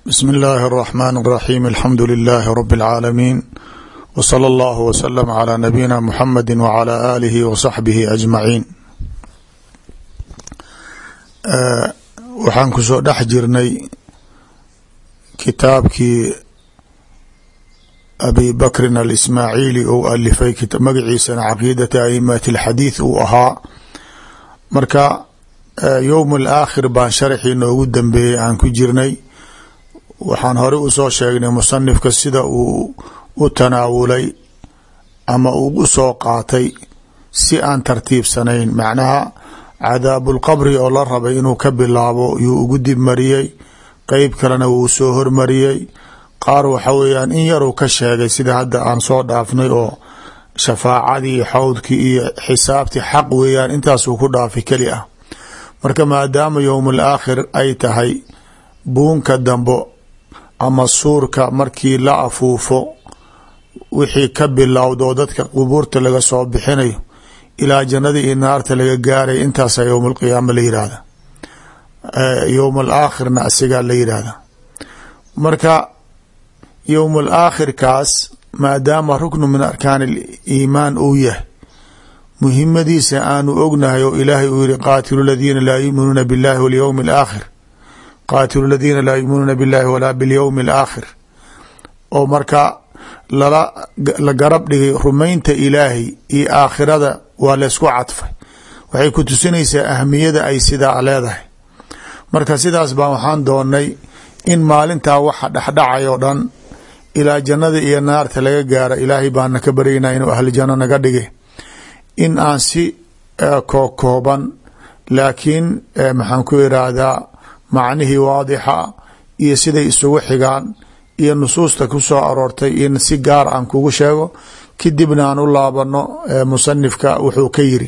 bsm اllahi الرحmn الرaxيm alxamdu لilh rb العaalamiin wslى اllah wslm عlى nabiyina mxamedi wعlى alihi wصaxbihi ajmaciin waxaan kusoo dhex jirnay kitaabkii abi bakrin alismaaciili ou alifay magaciisana caqiidata aimati اlxadiid uu ahaa marka yowm اlaakhir baan sharxii noogu dambeeyey aan ku jirnay waxaan hore usoo sheegnay musanifka sida uu u tanaawulay ama uu u soo qaatay si aan tartiibsanayn macnaha cadaabulqabri oo la rabay inuu ka bilaabo yuu ugu dib mariyey qeyb kalena wuu soo hormariyey qaar waxa weeyaan in yaruu ka sheegay sida hadda aan soo dhaafnay oo shafaacadii xawdkii iyo xisaabtii xaq weeyaan intaasuu ku dhaafay keli ah marka maadaama yowmul aakhir ay tahay buunka dambo ama suurka markii la afuufo wixii ka bilowdo dadka qubuurta laga soo bixinayo ilaa jannada iyo naarta laga gaaraya intaasa yowm alqiyaama la yihahda yowm alaakhirna asigaa la yidhaahda marka yowm alaakhirkaas maadaama ruknu min arkaan aliimaan uu yahay muhimadiisa aanu ognahay oo ilaahay uu yihi qaatilu ladiina laa yuminuuna biاllahi walyowmi alaakhir qaatilu ladiina laa yuminuuna biاllahi walaa biاlyowmi alaakhir oo marka lala la garab dhigay rumaynta ilaahay iyo aakhirada waa laysku cadfay waxay ku tusinaysaa ahmiyada ay sidaa leedahay marka sidaas baan waxaan doonay in maalintaa waxa dhexdhacay oo dhan ilaa jannada iyo naarta laga gaaro ilaahay baana ka baryaynaa inuu ahli janno naga dhigay in aan si kookooban laakiin maxaan ku iraahdaa macnihii waadixa iyo siday isugu xigaan iyo nusuusta ku soo aroortay in si gaar aan kugu sheego kadibna aan u laabano musanifka wuxuu ka yiri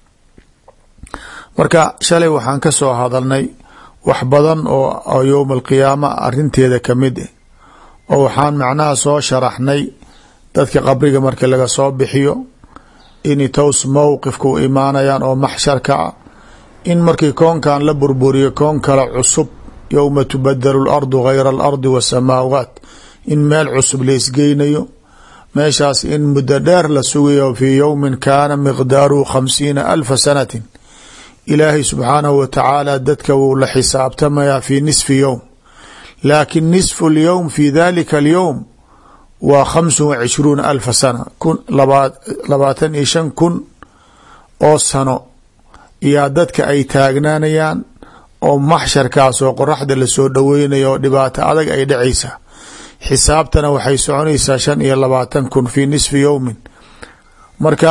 marka shalay waxaan ka soo hadalnay wax badan oo yowma alqiyaama arinteeda kamid ah oo waxaan macnaha soo sharaxnay dadka qabriga marka laga soo bixiyo in tows mowqifka u imaanayaan oo maxsharka ah in markii koonkan la burburiyo koon kale cusub yowma tubadalu lardu gayra alardi wasamaawaat in meel cusub laisgeynayo meeshaas in muddo dheer la sugayo fii yowmin kaana miqdaaruhu khamsiina alfa sanatin ilaahay subxaanahu wa tacaala dadka wuu la xisaabtamayaa fi nisfi yowm laakin nisfu lyowm fi dalika alyowm waa khamsu wa cishruuna alfa sana kun labaatan iyo shan kun oo sano iyaa dadka ay taagnaanayaan oo maxsharkaas oo qoraxda lasoo dhoweynayo oo dhibaato adag ay dhacaysa xisaabtana waxay soconaysaa shan iyo labaatan kun fi nisfi yowmin marka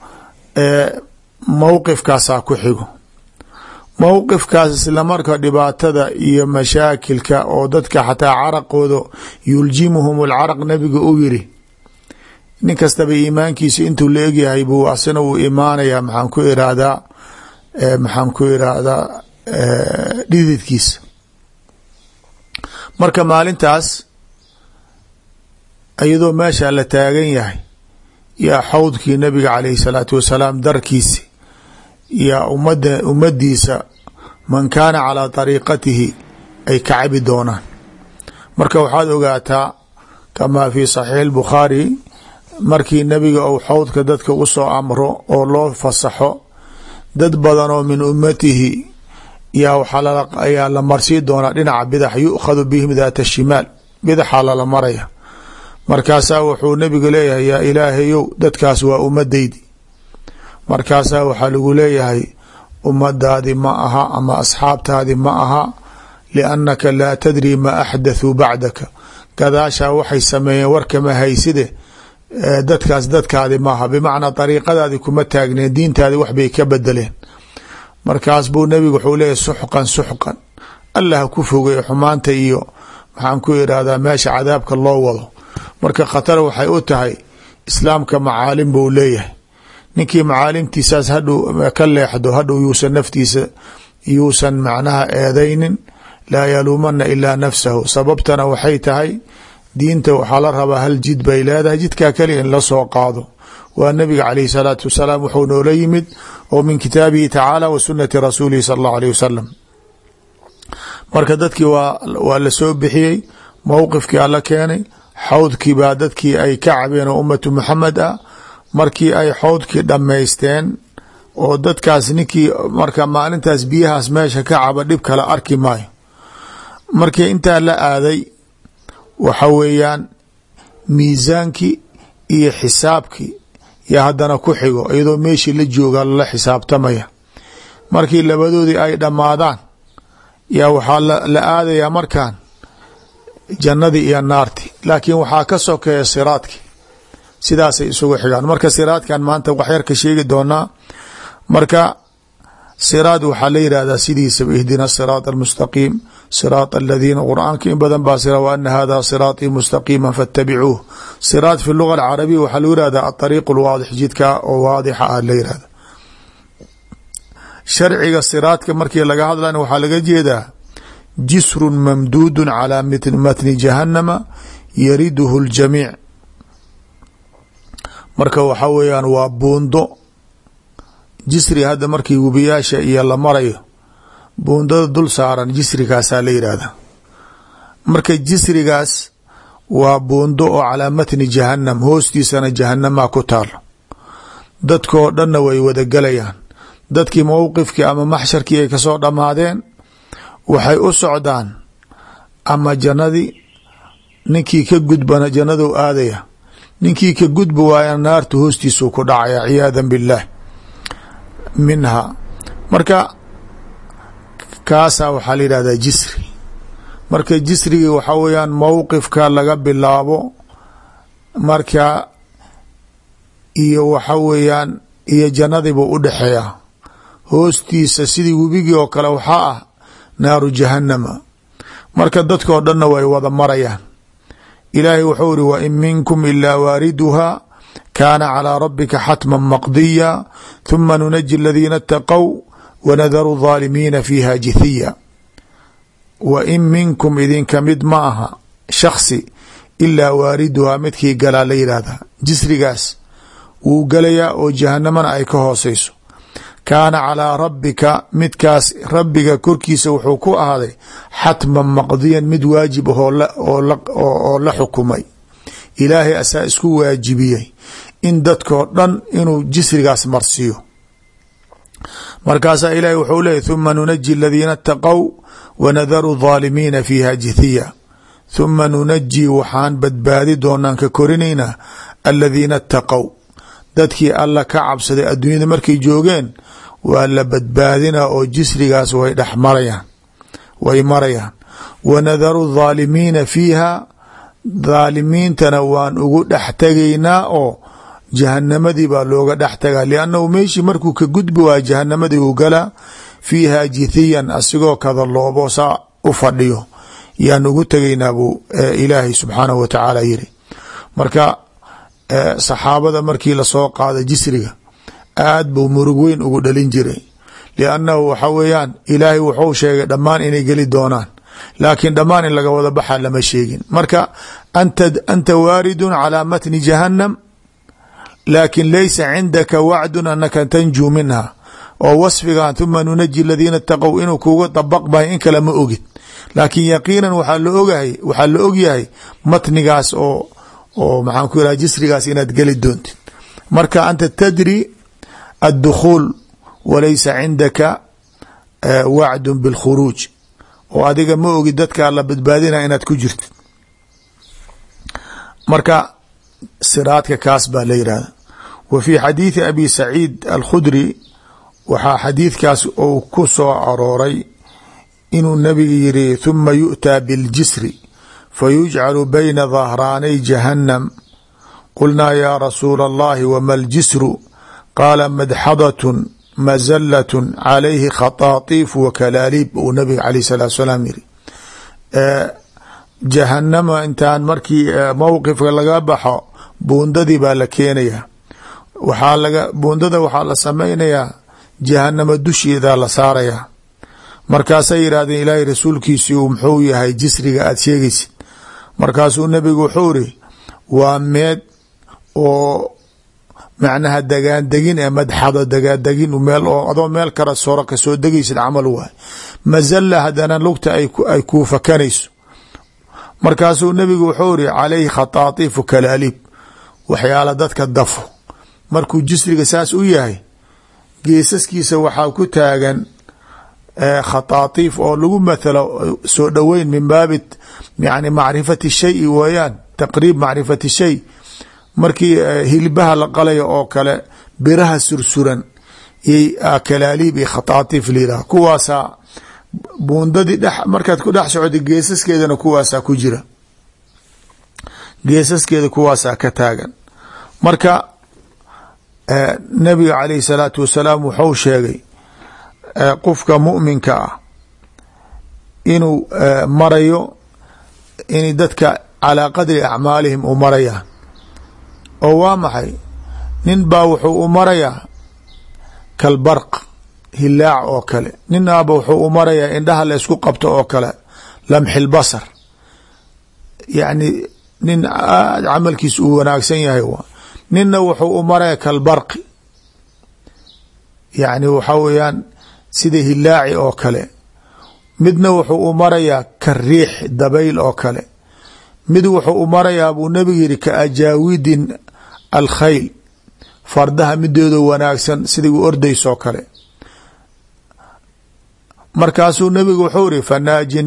mowqifkaasaa ku xigo mowqifkaas isla marka dhibaatada iyo mashaakilka oo dadka xataa caraqooda yuljimuhum alcaraq nabiga uu yiri nin kastaba iimaankiisa intuu la egyahay buu asina uu imaanayaa maxaan ku irahdaa maxaan ku irahdaa dhididkiisa marka maalintaas iyadoo meesha la taagan yahay yaa xawdkii nabiga caleyhi salaatu wasalaam darkiisi yaa umada ummadiisa man kaana calaa dariiqatihi ay ka cabi doonaan marka waxaad ogaataa kamaa fi saxiix bukhaari markii nabiga uu xawdka dadka usoo amro oo loo fasaxo dad badan oo min ummatihi yaa waxaa ayaa la marsii doonaa dhinaca bidax yu'khadu bihim daata shimaal bidaxaa lala maraya markaasaa wuxuu nabigu leeyahay yaa ilaahayow dadkaas waa ummadaydi markaasaa waxaa lagu leeyahay ummadaadi ma aha ama asxaabtaadi ma aha liannaka laa tadri ma axdathuu bacdaka gadaashaa waxay sameeyeen warkama hayside dadkaas dadkaadi maaha bimacnaa dariiqadaadi kuma taagneen diintaadi waxbay ka bedeleen markaas buu nebigu wuxuu leeyahy suxqan suxqan allah ku fogey xumaanta iyo maxaan ku irahdaa meesha cadaabka loo wado marka khatar waxay u tahay islaamka macaalim buu leeyahay ninkii macaalimtiisaas hadhuu ka leexdo hadhow yuusan naftiisa yuusan macnaha eedaynin laa yaluumana ilaa nafsahu sababtana waxay tahay diinta waxaa la rabaa hal jid bay leedahay jidkaa keliya in la soo qaado waa nabiga caleyhi salaatu wasalaam wuxuu noola yimid oo min kitaabihi tacaala wa sunati rasuulihi sala allahu aleyh wasalam marka dadkii waa la soo bixiyey mowqifkii alla keenay xawdkii baa dadkii ay ka cabeen oo ummatu muxamed ah markii ay xawdkii dhammaysteen oo dadkaas ninkii marka maalintaas biyahaas meesha ka caba dhib kale arki maayo markii intaa la aaday waxa weeyaan miisaankii iyo xisaabkii yaa haddana ku xigo iyadoo meeshii la jooga lala xisaabtamaya markii labadoodii ay dhammaadaan yaa waxaa la aadayaa markan jannadii iyo naarti laakiin waxaa ka sokeeya siraadki sidaasay isugu xigaan marka siraadkan maanta waxyar ka sheegi doonaa marka siraad waxaa la yihahdaa sidiisaba ihdina siraat almustaqiim siraat aladiina qur-aanka in badan baa sira wa ana hada siraatii mustaqiima faاtabicuuh siraat fi luga alcarabiya waxaa lagu yihahdaa aariiq lwaadix jidka oo waadixa ah la yihahda sharciga siraadka markii laga hadlan waxaa laga jeedaa jisru mamduudu calى matni jahanama yariduhu اljamiic marka waxaa weeyaan waa buundo jisri hadda markii webiyaasha iyo la marayo buundada dul saaran jisrigaasaa la yidhaahda marka jisrigaas waa buundo oo calaa matni jahanam hoostiisana jahanamaa ku taalo dadkoo dhanna way wada gelayaan dadkii mowqifkii ama maxsharkii ay kasoo dhammaadeen waxay u socdaan ama jannadii ninkii ka gudbana jannadou aadaya ninkii ka gudbi waayana naarta hoostiisuu ku dhacaya ciyaadan billaah minha marka kaasaa waxaa la yidhahdaa jisri marka jisrigii waxaa weeyaan mowqifka laga bilaabo marka iyo waxa weeyaan iyo jannadiibuu u dhexeeya hoostiisa sidii webigii oo kale waxaa ah naaru jahanama marka dadkoo dhanna way wada marayaan ilaahay wuxuu iri wa in minkum ilaa waariduha kaana calىa rabika xatma maqdiya huma nunaji aladiina اtaqow wanadaru الظaalimiina fiiha jithiya wa in minkum idinka mid ma aha shaksi ilaa waariduhaa midkii galaa la yidhaahdaa jisrigaas wuu galayaa oo jahanamana ay ka hooseyso kaana calىa rabbika midkaas rabbiga korkiisa wuxuu ku ahaaday xatman maqdiyan mid waajib ah oo la xukumay ilaahay asaa isku waajibiyey in dadkoo dhan inuu jisrigaas marsiiyo markaasaa ilaahay wuxuu leeyay thuma nunaji aladiina اtaqow wanadaru الظaalimiina fiiha jithiya thuma nunaji waxaan badbaadi doonaan ka korinaynaa aladiina اtaqow dadkii alla ka cabsaday adduunyada markay joogeen waa la badbaadinaa oo jisrigaas way dhex marayaan way marayaan wanadaru الظaalimiina fiiha dhaalimiintana waan ugu dhex tegaynaa oo jahanamadii baa looga dhex tagaa liannahu meeshii markuu ka gudbi waaya jahanamadii uu galaa fiiha jithiyan asigoo kada loobo saa u fadhiyo yaan ugu tegaynaa buu ilaahay subxaanahu wa tacaala yiri marka saxaabada markii lasoo qaada jisriga aad buu murug weyn ugu dhalin jiray liannahu waxa weeyaan ilaahay wuxuu sheegay dhammaan inay geli doonaan laakiin dhammaan in laga wada baxa lama sheegin marka anta anta waaridun calaa matni jahannam laakin laysa cindaka wacdun anaka tanjuu minha oo wasfigan huma nunaji aladiina itaqow inuu kuga dabaqbayo in kale ma ogid laakiin yaqiinan waxaa la ogahay waxaa la ogyahay matnigaas oo oo maxaan ku yiraha jisrigaas inaad geli doontid marka anta tadri addukhuul walaysa cindaka wacdun bilkhuruuj oo adiga ma ogid dadkaa la badbaadina inaad ku jirtid marka siraadka kaas baa la yihahda wa fii xadiidi abi saciid alkhudri waxaa xadiidkaas uu ku soo arooray inuu nabiga yiri huma yu'taa biاljisri fayujcalu bayna dhahraanay jahannam qulnaa yaa rasuula allahi wama ljisru qaala madxadatun mazalatun calayhi khataatiif wa kalaaliib uu nabiga alayh salaatu salaam yiri jahanama intaan markii mowqifka laga baxo buundadii baa la keenayaa waxaa laga buundada waxaa la samaynayaa jahanama dusheedaa la saarayaa markaasay yidhahdeen ilaahay rasuulkiisii uu muxuu yahay jisriga aada sheegaysid markaasuu nebigu wuxuu iri waa meed oo macnaha dagaandegin ee madxado dagaandegin meel oo adoo meel kala soro kasoo degaysid camal waay mazalla haddana lugta ay kuu fakanayso markaasuu nebigu wuxuu iri calayhi khataatiifu kalaaliib waxyaala dadka dafo markuu jisriga saas u yahay geesaskiisa waxaa ku taagan khataatiif oo lagu mathalo soo dhoweyn min baabi yani macrifati shayi weeyaan taqriib macrifati shay markii hilbaha la qalayo oo kale biraha sursuran kalaaliib iyo khataatiif layidhah kuwaasaa buundadii dhex markaad ku dhex socota geesaskeedana kuwaasaa ku jira geesaskeeda kuwaasaa ka taagan marka nabiga calayhi salaatu wasalaam wuxuu sheegay qofka muminka ah inuu marayo in dadka calaa qadri acmaalihim u marayaan oo waa maxay nin baa wuxuu u marayaa kalbarq hilaac oo kale ninaaba wuxuu u marayaa indhaha la ysku qabto oo kale lamxi lbasar yacni nin aad camalkiis uu wanaagsan yahay waa ninna wuxuu u maraya kalbarqi yacni waxaa weeyaan sida hilaaci oo kale midna wuxuu u marayaa ka riix dabayl oo kale mid wuxuu u marayaa buu nebigu yihi ka ajaawidin alkhayl fardaha midooda wanaagsan siday u ordaysoo kale markaasuu nebigu wuxuu iri fanaajin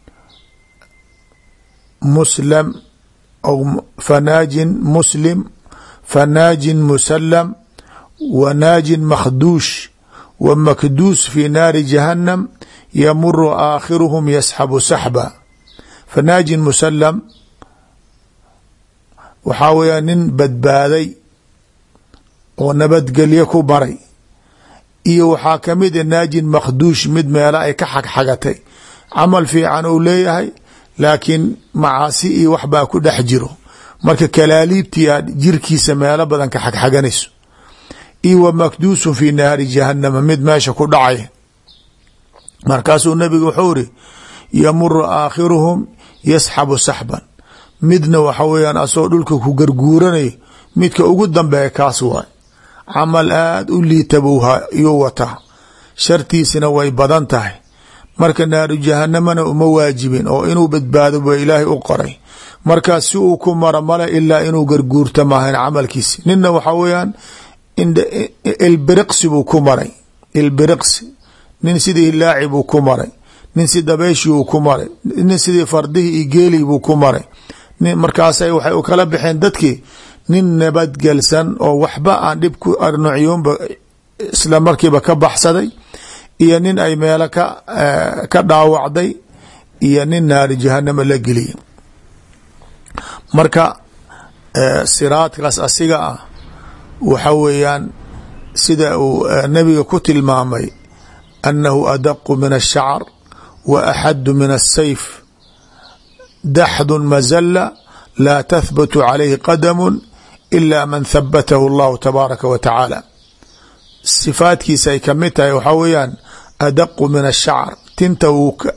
muslam fanaajin muslim fanaajin musalam wa naajin makhduush wa makduus fi naari jahannam yamuru aakhiruhum yasxabu saxba fanaajin musalam waxaa weeyaa nin badbaaday oo nabadgelye ku baray iyo waxaa kamid a naajin makhduush mid meela ay ka xagxagatay camal fiican uu leeyahay laakiin macaasi iyo wax baa ku dhex jiro marka kalaaliibtia jirkiisa meelo badan ka xagxaganayso iyo wa makduusun fi naari jahanama mid meesha ku dhacay markaasuu nabigu wuxuu iri yamuru aakhiruhum yasxabu saxban midna waxa weeyaan asagoo dhulka ku garguuranayo midka ugu dambeeya kaas waay camal aada u liita buu yuu wataa shartiisina way badan tahay marka naaru jahanamana uma waajibin oo inuu badbaado ba ilaahay u qoray markaa si uu ku maro male ilaa inuu garguurta maahayn camalkiisi ninna waxaa weeyaan ilbiriqsi buu ku maray ilbiriqsi nin sidii hilaaci buu ku maray nin si dabeeshii uu ku maray nin sidii fardihii iyo geelii buu ku maray markaasay waxay u kala baxeen dadkii nin nabadgelsan oo waxba aan dhib ku arnucyuunba isla markiiba ka baxsaday iyo nin ay meelo ka ka dhaawacday iyo nin naari jahanama la geliya marka siraadkaas asiga ah waxa weeyaan sida uu nabiga ku tilmaamay annahu adaqu min الshacr wa axadu min الsayf daxdu mazla laa tahbatu calayhi qadamu ila man habatahu اllahu tabaaraka wa tacaala sifaadkiisa ay kamid tahay waxaa weeyaan adaqu min الshacr tinta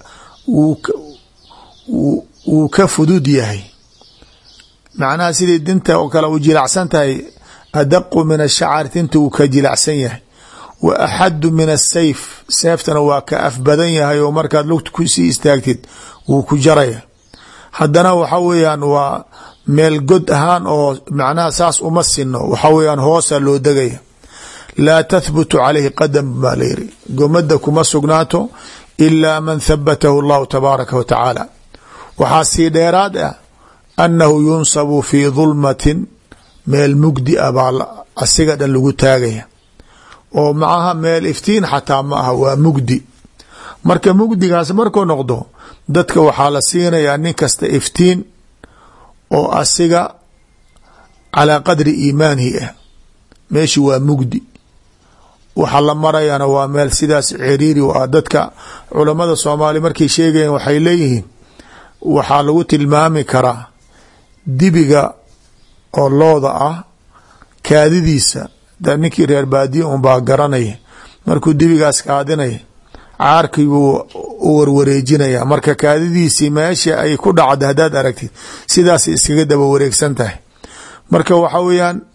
wuu ka fudud yahay macnaha sidii dinta oo kale u jilacsan tahay adaqu min ashacri tinta wuu ka jilacsan yahay wa axadu min asayf seeftana waa ka af badan yahay oo markaad lugta kusii istaagtid wuu ku jaraya haddana waxa weeyaan waa meel god ahaan oo macnaha saas uma sino waxa weeyaan hoosa loo degaya laa tahbutu calayhi qadam baa la yiri gomada kuma sugnaato ilaa man habatahu allahu tabaaraka wa tacaala waxaa sii dheeraad ah annahu yunsabu fii dulmatin meel mugdi a baa asiga dhan lagu taagaya oo macaha meel iftiin xataa ma aha waa mugdi marka mugdigaas markuu noqdo dadka waxaa la siinayaa nin kasta iftiin oo asiga calaa qadri iimaanihi ah meeshi waa mugdi waxa la marayana waa meel sidaas ciriiri u ah dadka culamada soomaaliya markay sheegayeen waxay leeyihiin waxaa lagu tilmaami karaa dibiga oo looda ah kaadidiisa da ninkii reer baadiya un baa garanaya markuu dibigaas kaadinaya caarkii buu u warwareejinaya marka kaadidiisii meesha ay ku dhacda haddaad aragtid sidaas iskaga daba wareegsan tahay marka waxa weeyaan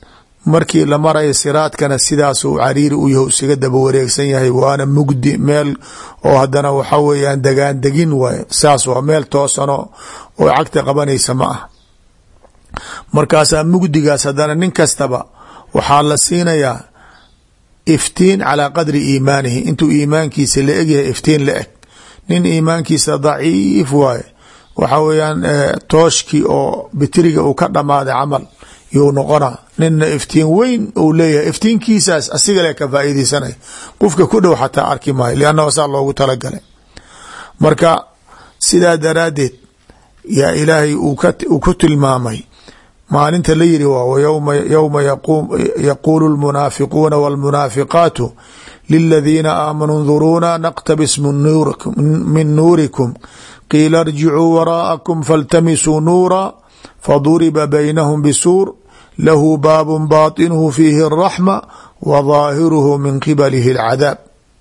markii la maraya siraadkana sidaasuu cariiri u yahay isaga daba wareegsan yahay waana mugdi meel oo haddana waxa weeyaan degaan degin waay saas waa meel toosano oo cagta qabanaysa ma ah markaasaa mugdigaas haddana nin kastaba waxaa la siinayaa iftiin calaa qadri iimaanihi intuu iimaankiisa la egyahay iftiin la eg nin iimaankiisa daciif waaye waxa weeyaan tooshkii oo bitiriga uu ka dhamaaday camal yuu noqona nina iftiin weyn uu leeyahay iftiinkiisaas asigale ka faa'iideysanay qofka ku dhow xataa arki maayo liannahu saa loogu talagalay marka sidaa daraaddeed yaa ilaahay uu ku tilmaamay maalinta la yiri waa yowma yaquulu lmunaafiquuna wاlmunaafiqaatu liladiina aamanuu nduruuna naqtabis min nuurikum qiila irjicuu waraa'akum faltamisuu nuura faduriba baynahum bisuur lahu baabun baatinuhu fiihi اraxma wa daahiruhu min qibalihi اlcadaab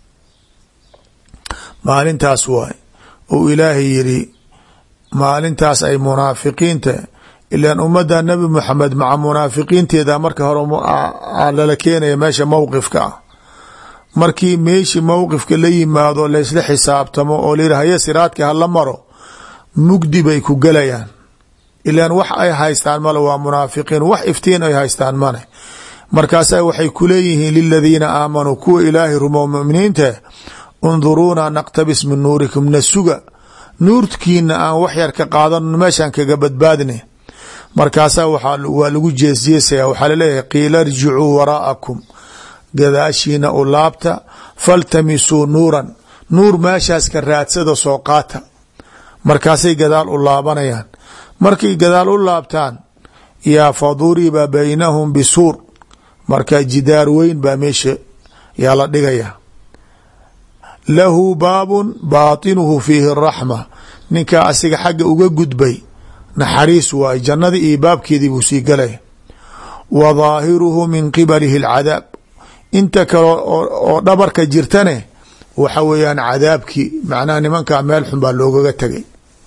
maalintaas waay uu ilaahay yiri maalintaas ay munaafiqiinta ilan ummadda nebi moxamed maca munaafiqiinteeda marka hore lala keenaya meesha mowqifka ah markii meeshii mowqifka la yimaado laysla xisaabtamo oo layidhi haye siraadka hala maro mugdi bay ku gelayaan ilan wax ay haystaan male waa munaafiqiin wax iftiin ay haystaan male markaasa waxay ku leeyihiin liladiina aamanuu kuwa ilaahay rumo muminiinta unduruuna naqtabis min nuurikum na suga nuurkiina aan wax yar ka qaadano meeshaan kaga badbaadina markaasaa waa lagu jeesjeesaya waxaa laleeyahay qiila irjicuu waraa'akum gadaashiina u laabta faltamisuu nuuran nuur meeshaas ka raadsada soo qaata markaasay gadaal u laabanayaan markay gadaal u laabtaan yaa faduriba baynahum bisuur marka jidaar weyn baa meesha yaa la dhigaya lahu baabun baatinuhu fiihi raxma ninkaa asiga xagga uga gudbay naxariis waay jannadii iyo baabkeedii buu sii galaya wa daahiruhu min qibalihi alcadaab inta kale oo dhabarka jirtane waxa weeyaan cadaabkii macnaha nimankaa meel xun baa loogaga tegay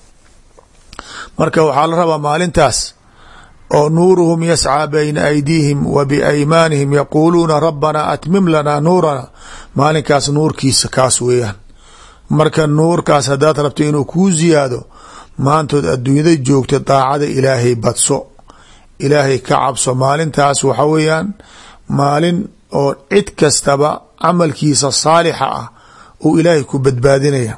marka waxaa la rabaa maalintaas oo nuuruhum yascaa bayna aydiihim wa biaymaanihim yaquuluuna rabbanaa atmim lanaa nuurana maalinkaas nuurkiisa kaas weeyaan marka nuurkaas haddaad rabto inuu kuu ziyaado maantood adduunyada joogta daacada ilaahay badso ilaahay ka cabso maalintaas waxa weeyaan maalin oo cid kastaba camalkiisa saalixa ah uu ilaahay ku badbaadinaya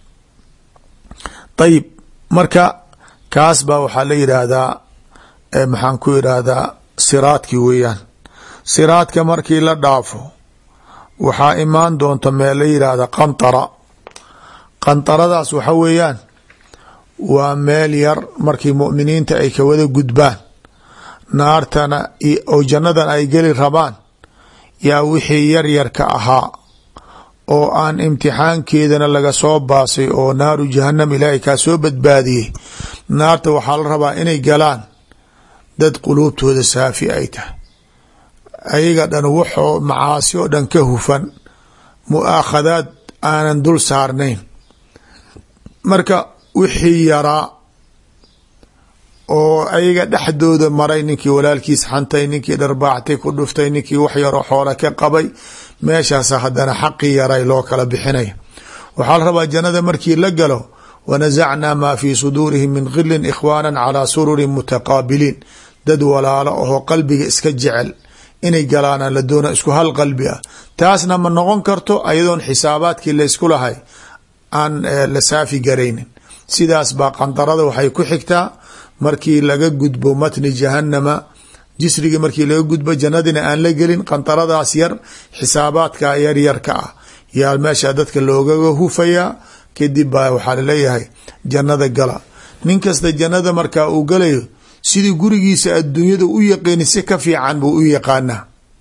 ayib marka kaas baa waxaa la yidhaahdaa maxaan ku yidhaahdaa siraadki weeyaan siraadka markii la dhaafo waxaa imaan doonta meel la yidhaahda qantara qantaradaas waxa weeyaan waa meel yar markii mu'miniinta ay ka wada gudbaan naartana oo jannadan ay geli rabaan yaa wixii yar yarka ahaa oo aan imtixaankeedana laga soo baasay oo naaru jahanam ilaahay kaa soo badbaadiyey naarta waxaa la rabaa inay galaan dad quluubtooda saafi ay tahay ayaga dhan waxoo macaasi oo dhan ka hufan mu'aakhadaad aanan dul saarnayn marka wixii yaraa oo ayaga dhexdooda maray ninkii walaalkiis xantay ninkii dharbaaxtay ku dhuftay ninkii wax yaroo xoole ka qabay meeshaas haddana xaqii yaray loo kala bixinaya waxaa la rabaa jannada markii la galo wanasacnaa maa fii suduurihim min khilin ikhwaana calaa sururin mutaqaabiliin dad walaalo ahoo qalbiga iska jecel inay galaana la doona isku hal qalbi ah taasna ma noqon karto ayadoon xisaabaadkii laysku lahay aan la saafi garaynin sidaas baa qandarada waxay ku xigtaa markii laga gudbo matni jahanama jisrigi markii laga gudbo jannadina aan la gelin qandaradaas yar xisaabaadka yaryarka ah yaa meesha dadka loogaga hufayaa kadib baa waxaa laleeyahay jannada gala nin kasta jannada markaa uu galayo sidii gurigiisa adduunyada u yaqiini si ka fiican buu u yaqaanaa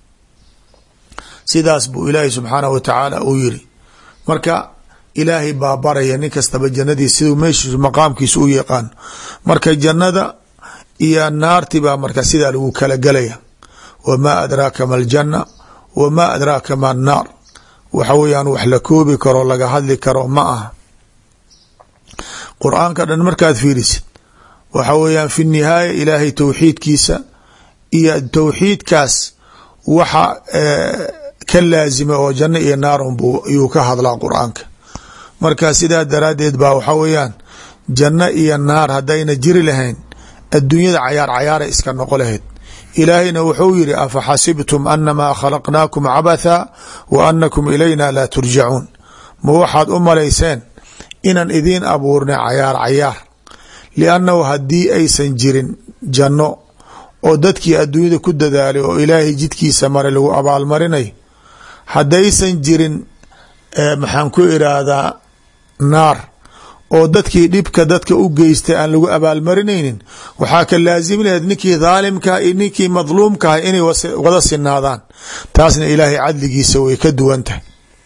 sidaas buu ilaahay subxaanahu wa tacaala uu yiri marka ilaahay baa baraya nin kastaba jannadiis siduu meeshiisu maqaamkiisa u yaqaano marka jannada iyo naarti baa marka sidaa lagu kala gelaya wamaa adraaka ma aljanna wamaa adraaka ma annaar waxa weeyaan wax la koobi karo laga hadli karo ma aha qur-aanka dhan markaad fiirisid waxa weeyaan fi nihaaya ilaahay towxiidkiisa iyo towxiidkaas waxa ka laazima oo janno iyo naar unbu yuu ka hadlaa qur-aanka marka sidaa daraaddeed baa waxaa weeyaan janno iyo naar haddayna jiri lahayn adduunyada cayaar cayaara iska noqo lahayd ilaahayna wuxuu yidhi afa xasibtum anamaa khalaqnaakum cabatha wa anakum ilayna laa turjacuun ma waxaad u malayseen inaan idiin abuurnay cayaar cayaar liannahu haddii aysan jirin janno oo dadkii adduunyada ku dadaalay oo ilaahay jidkiisa maray lagu abaalmarinayo haddaysan jirin maxaan ku iraahdaa naar oo dadkii dhibka dadka u geystay aan lagu abaalmarinaynin waxaa ka laazimi laheed ninkii dhaalimkaha iyo ninkii madluumkaha inay wada sinaadaan taasna ilaahay cadligiisa way ka duwan tahay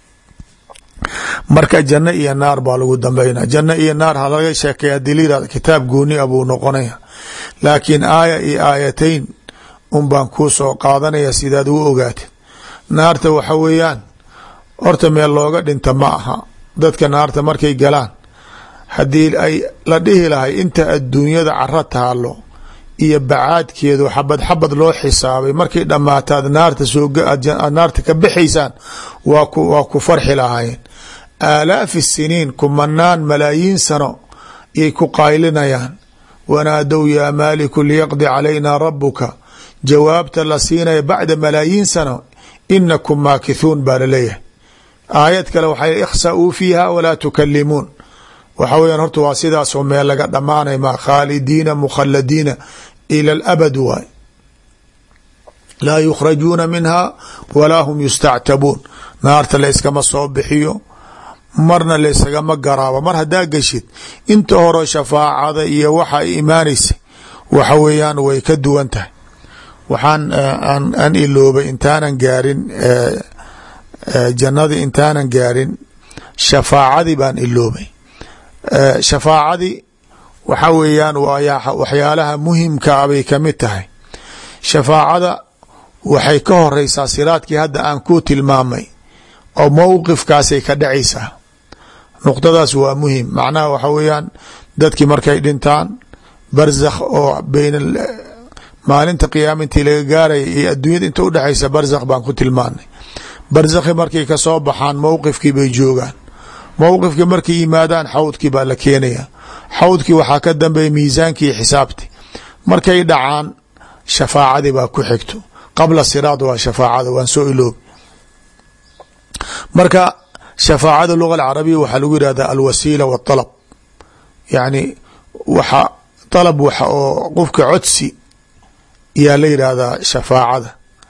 marka janno iyo naar baa lagu dambeynaa janno iyo naar ha laga sheekay hadii la yirahdo kitaab gooni a buu noqonaya laakiin aaya iyo aayatayn un baan kuu soo qaadanaya sidaad u ogaatid naarta waxa weeyaan horta meel looga dhinta ma aha dadka naarta markay galaan haddii ay la dhihi lahay inta adduunyada caro taalo iyo bacaadkeedu xabad xabad loo xisaabay markay dhammaataad naarta sooaad naarta ka baxaysaan waa ku waa ku farxi lahaayeen aalaafi siniin kumanaan malaayiin sano yay ku qaylinayaan wanaadow yaa maaliku liyaqdi calayna rabuka jawaabta la siinaya bacda malaayiin sano inakum maakithuun baa laleeyahay aayad kale waxay ikhsauu fiiha walaa tukalimuun waxa weyan horta waa sidaasoo meel laga dhammaanay ma khaalidiina mukhaladiina ila alabad waay laa yukhrajuuna minha walaa hum yustactabuun naarta la yskama soo bixiyo marna laysagama garaabo mar haddaa geshid inta hore shafaacada iyo waxa ay imaanaysay waxa weeyaan way ka duwan tahay waxaan aan iloobay intaanan gaarin jannadii intaanan gaarin shafaacadii baan iloobay shafaacadii waxa weeyaan waxyaalaha muhimka a bay kamid tahay shafaacada waxay ka horeysaa siraadkii hadda aan ku tilmaamay oo mowqifkaasay ka dhacaysaa nuqdadaas waa muhim macnaha waxa weeyaan dadkii markay dhintaan barzakh oo beyn maalinta qiyaama intii laga gaaraya iyo adduunyada inta udhexaysa barzakh baan ku tilmaanay barzakhi markay kasoo baxaan mowqifkii bay joogaan mowqifkii markay yimaadaan xawdkii baa la keenaya xawdkii waxaa ka dambeeya miisaankii xisaabti markay dhacaan shafaacadii baa ku xigto qabla siraad waa shafaacada waan soo iloobi marka shafaacada luga alcarabiya waxaa lagu yihahda alwasiila wاطalab yani waxa dalab waxa oo qofka codsi yaa la yidhaahdaa shafaacada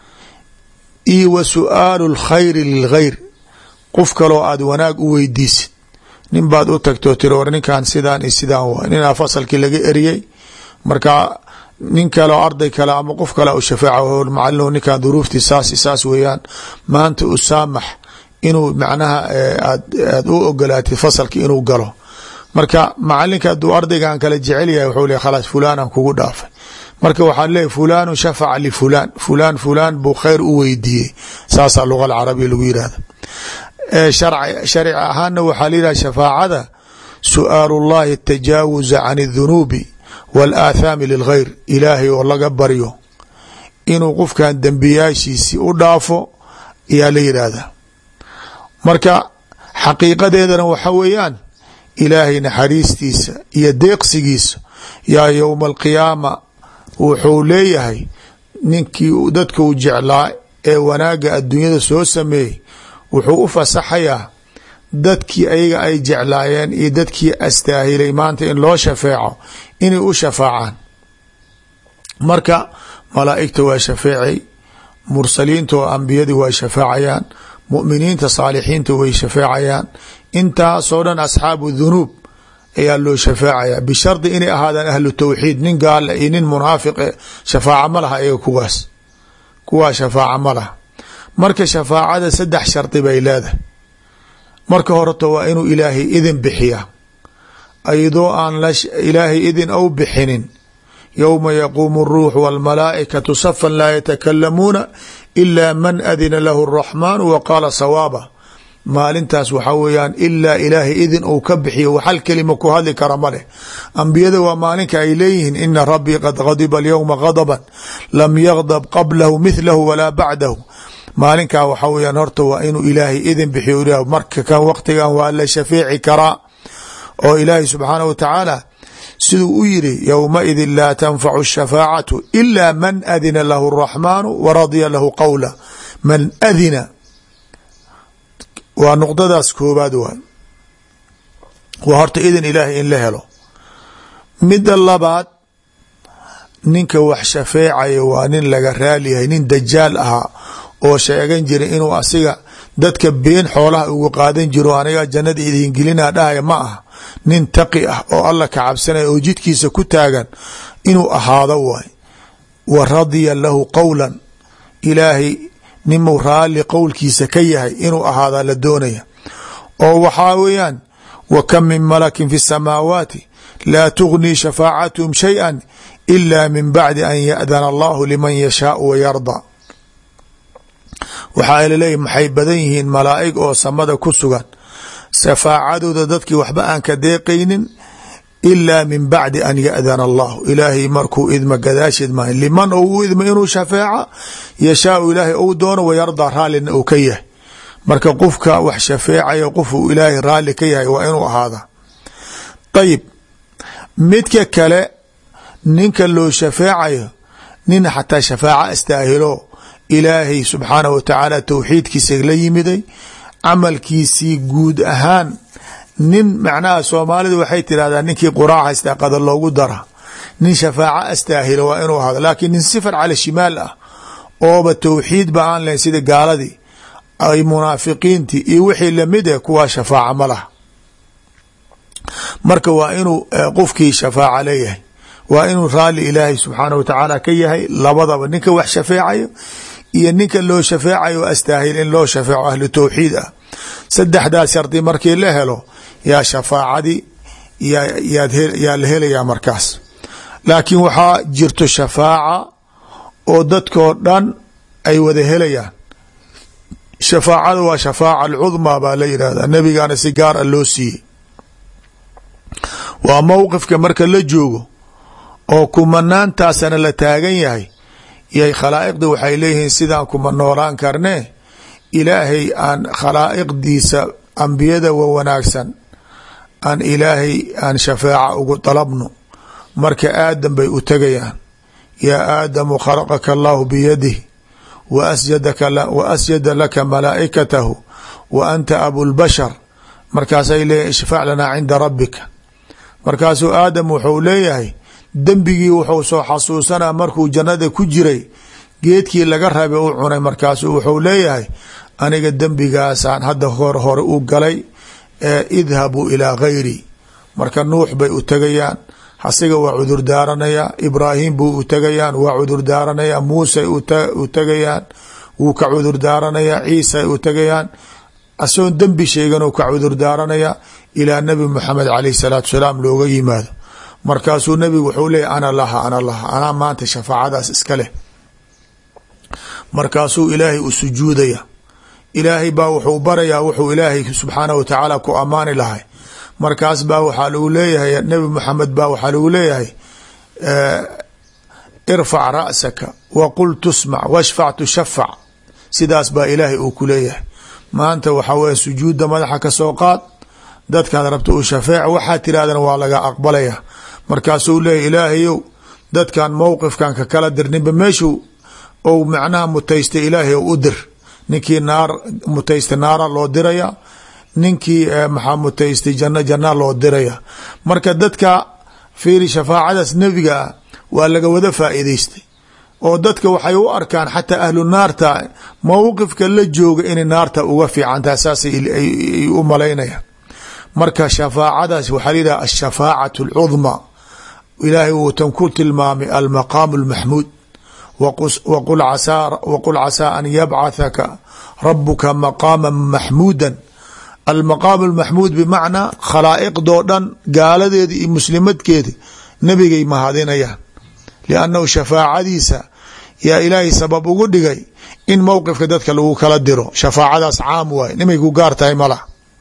iyo wa su'aalu اlkhayri lilghayr qof kaloo aad wanaag u weydiisid nin baad u tagtoo tiri war ninkan sidaan iyo sidaan waay ninaa fasalkii laga eriyey marka nin kaleo arday kale ama qof kale u shafaaca macalin ninkan duruuftii saas saas weeyaan maanta u saamax inuu macnaha aad aad u ogolaatid fasalki inuu galo marka macalinka hadduu ardaygan kale jecel yahay wuxuu le khalaas fulanaan kugu dhaafay marka waxaa leeyahy fulanu shafaca lifulan fulan fulan buu khayr u weydiiyey saasaa luga alcarabiya lagu yihahda sharci ahaana waxaa la yidhaha shafaacada su'aalu llahi atajaawuza can اdunuubi wاlaathaami lilghayr ilaahay oo laga baryo inuu qofkan dembiyaashiisi u dhaafo ayaa la yidhaahdaa marka xaqiiqadeedana waxa weeyaan ilaahay naxariistiisa iyo deeqsigiisa yaa yowma alqiyaama wuxuu leeyahay ninkii dadka u jeclaa ee wanaagga adduunyada soo sameeyey wuxuu u fasaxayaa dadkii ayaga ay jeclaayeen iyo dadkii astaahilay maanta in loo shafeeco inay u shafaacaan marka malaa'igta waa shafeecay mursaliinta oo ambiyadii waa shafaacayaan mu'miniinta saalixiinta way shafeecayaan intaasoo dhan asxaabu dhunuub ayaa loo shafeecaya bishardi inay ahaadaan ahlu tawxiid nin gaala iyo nin munaafiqe shafaaca ma laha iyaga kuwaas kuwaa shafaaca ma laha marka shafaacada saddex shardi bay leedahay marka horeta waa inuu ilaahay idin bixiyaa ayadoo aan ilaahay idin ou bixinin yowma yaquumu اruux wاlmalaa'ikatu safan laa yatakalamuuna ila man adina lahu الraxmaanu wa qaala sawaaba maalintaas waxaa weeyaan ilaa ilaahay idin uu ka bixiyo hal kelima ku hadli kara ma leh ambiyada waa maalinka ay leeyihiin ina rabbii qad gadiba alyowma gadaban lam yagdab qablahu mithlahu walaa bacdahu maalinkaa waxaa weyaan horta waa inuu ilaahay idin bixiyo marka kan waqtigan waa la shafeeci karaa oo ilaahay subxaanah wa tacaala siduu u yiri yowmaidin laa tanfacu shafaacatu ila man adina lahu araxmaanu wa radya lahu qowla man adina waa nuqdadaas koobaad waay waa horta idin ilaahay in la helo midda labaad ninka wax shafeecaya waa nin laga raaliyahay nin dajaal ahaa oo sheegan jira inuu asiga dadka been xoolaha ugu qaadan jiro aniga jannada idin gelina dhahaya ma aha nin taqi ah oo alla ka cabsanaya oo jidkiisa ku taagan inuu ahaado waay wa radya lahu qowlan ilaahay ninmuu raalli qowlkiisa ka yahay inuu ahaadaa la doonaya oo waxaa weeyaan wa kam min malakin fi samaawaati laa tugnii shafaacatuhum shayئa ila min bacdi an yaأdana allahu liman yashaau wa yarda waxaa laleeyahy maxay badan yihiin malaa'ig oo samada ku sugan shafaacadooda dadkii waxba aan ka deeqaynin ilaa min bacdi an yaأdana allahu ilaahay markuu idma gadaasheed maaha liman ou u idma inuu shafeeca yashaau ilaahay ou doono wayardaa raallina uu ka yahay marka qofka wax shafeecaya qofuu ilaahay raalli ka yahay waa inuu ahaada ayib midka kale ninka loo shafeecayo nin xataa shafaaca astaahilo ilaahay subxaanah wa tacaala towxiidkiisa la yimiday camalkiisii guud ahaan nin macnaha soomaalida waxay tirahdaa ninkii quraac haystaa qadar loogu dara nin shafaaco astaahilo waa inuu ahado laakiin nin sifar cala shimaal ah ooba towxiid ba aan lahayn sida gaaladii ay munaafiqiintii iyo wixii lamid eh kuwaa shafaaca ma laha marka waa inuu qofkii shafaaca leeyahay waa inuu raalli ilaahay subxaanah wa tacaala ka yahay labadaba ninka wax shafeecayo iyo ninka loo shafeecayo astaahil in loo shafeeco ahlu towxiid ah saddexdaas shardi markii la helo yaa shafaacadii yaa la helayaa markaas laakiin waxaa jirto shafaaca oo dadkoo dhan ay wada helayaan shafaacada waa shafaaca alcudmaa baa la yidhahdaa nebigaana si gaar a loo siiyey waa mowqifka marka la joogo oo kumanaantaasana la taagan yahay yay khalaa'iqda waxay leeyihiin sidaan kuma noolaan karnee ilaahay aan khalaa'iqdiisa ambiyada wa wanaagsan aan ilaahay aan shafaaca ugu dalabno marka aadam bay u tegayaan yaa aadamu khalaqaka allahu biyadih wa asjada laka malaa'ikatahu wa anta abulbashar markaasay leeyihin ishfac lanaa cinda rabbika markaasuu aadam wuxuu leeyahay dembigii wuxuu soo xasuusanaa markuu jannada ku jiray geedkii laga rabay u cunay markaasuu wuxuu leeyahay aniga dembigaasaan hadda hor hore u galay ee idhabuu ilaa gayri marka nuux bay u tegayaan asiga waa cudur daaranayaa ibraahim buu u tegayaan waa cudur daaranayaa muuse u tegayaan wuu ka cudur daaranayaa ciisa u tegayaan asagoon dembi sheeganuu ka cudur daaranayaa ilaa nabi maxamed caleyh salaatu salaam looga yimaado markaasuu nabigu wuxuu leeyay ana laha ana laha anaa maanta shafaacadaas iska leh markaasuu ilaahay u sujuudaya ilaahay baa wuxuu barayaa wuxuu ilaahay subxaanah wa tacaala ku ammaani lahay markaas baa waxaa lagu leeyahay nabi maxamed baa waxaa lagu leeyahay irfac ra'saka wa qul tusmac washfac tushafac sidaas baa ilaahay uu ku leeyahay maanta waxaa weye sujuudda madaxa ka soo qaad dadkaad rabta u shafeec waxaa tirahdana waa laga aqbalaya markaasuu leeyahy ilaahayow dadkan mowqifkan ka kala dir ninba meeshuu ou macnaha mutaystay ilaahay u dir ninkii naar mutaystay naara loo diraya ninkii maxaa mutaystay janno janna loo diraya marka dadka fiiri shafaacadaas nebiga ah waa laga wada faa'iidaystay oo dadka waxay u arkaan xataa ahlu naarta mowqifka la jooga inay naarta uga fiicantaha saasay ay u malaynayaan marka shafaacadaas waxaa la yidhaha ashafaacatu alcudmaa ilaahay wuutan ku tilmaamay almaqaamu almaxmuud waqul casaa an yabcathaka rabuka maqaama maxmuuda almaqaamu almaxmuud bimacnaa khalaa'iqdoo dhan gaaladeeda iyo muslimadkeeda nebigay mahadinayaan liannahu shafaacadiisa yaa ilaahay sabab ugu dhigay in mowqifka dadka lagu kala diro shafaacadaas caam waay nimay ku gaar tahay malah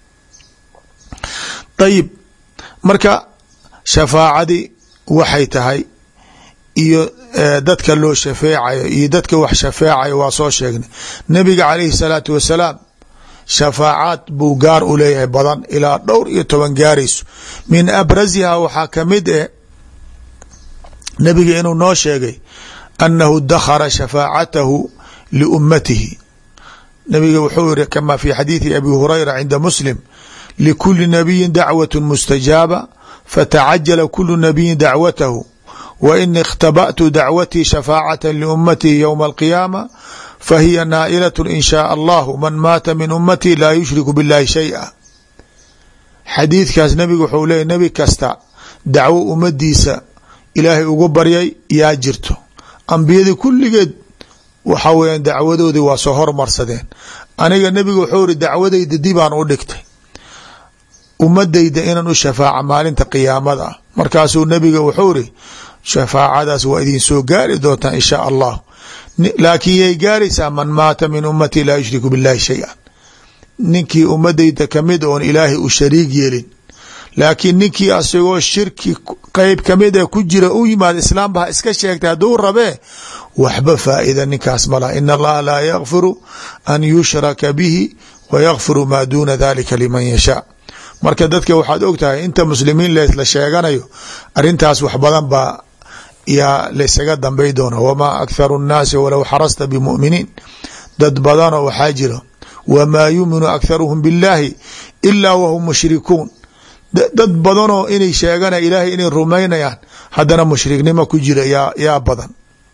ayib marka shafaacadii waxay tahay iyo dadka loo shafeecayo iyo dadka wax shafeecayo waa soo sheegnay nabiga calayhi salaatu wasalaam shafaacaad buu gaar u leeyahay badan ilaa dhowr iyo toban gaarayso min abrasiha waxaa kamid eh nabiga inuu noo sheegay annahu dakhara shafaacatahu liummatihi nabiga wuxuu yiri kama fi xadiidi abi hurayra cinda muslim likuli nabiyin dacwat mustajaaba fatacajala kulu nabiyin dacwatahu wa ini اkhtabأtu dacwatii shafaacata liummatihi ywma alqiyaama fahiya naa'ilaة in shaaء allahu man maata min ummatii laa yushriku biاllahi shayئa xadiidkaas nabiga wuxuu leeyay nebi kasta dacwo ummadiisa ilaahay ugu baryay yaa jirto ambiyadii kulligeed waxa weeyaan dacwadoodii waa soo hormarsadeen aniga nebiga wuxuu iri dacwadayda dibaan u dhigtay ummadayda inaan u shafaaca maalinta qiyaamada ah markaasuu nebiga wuxuu iri shafaacadaas waa idin soo gaari doontaa in shaa allah laakiin yay gaaraysaa man maata min ummatii laa yushriku biاllahi shayئa ninkii ummadayda kamid oon ilaahay u shariig yeelin laakiin ninkii asagoo shirki qeyb kamid ee ku jira u yimaad islaamba ha iska sheegtay hadduu rabee waxba faa'ida ninkaas mala in allaha laa yakfiru an yushraka bihi wa yakfiru maa duuna dalika liman yashaa marka dadka waxaad og tahay inta muslimiin leesla sheeganayo arintaas wax badan baa yaa laysaga dambay doona wamaa akharu nnaasi walow xarasta bimuminiin dad badanoo waxaa jiro wamaa yuminu akharuhum biاllaahi ilaa wahum mushrikuun dad badanoo inay sheegana ilaahay inay rumaynayaan haddana mushriknimo ku jira yaa yaa badan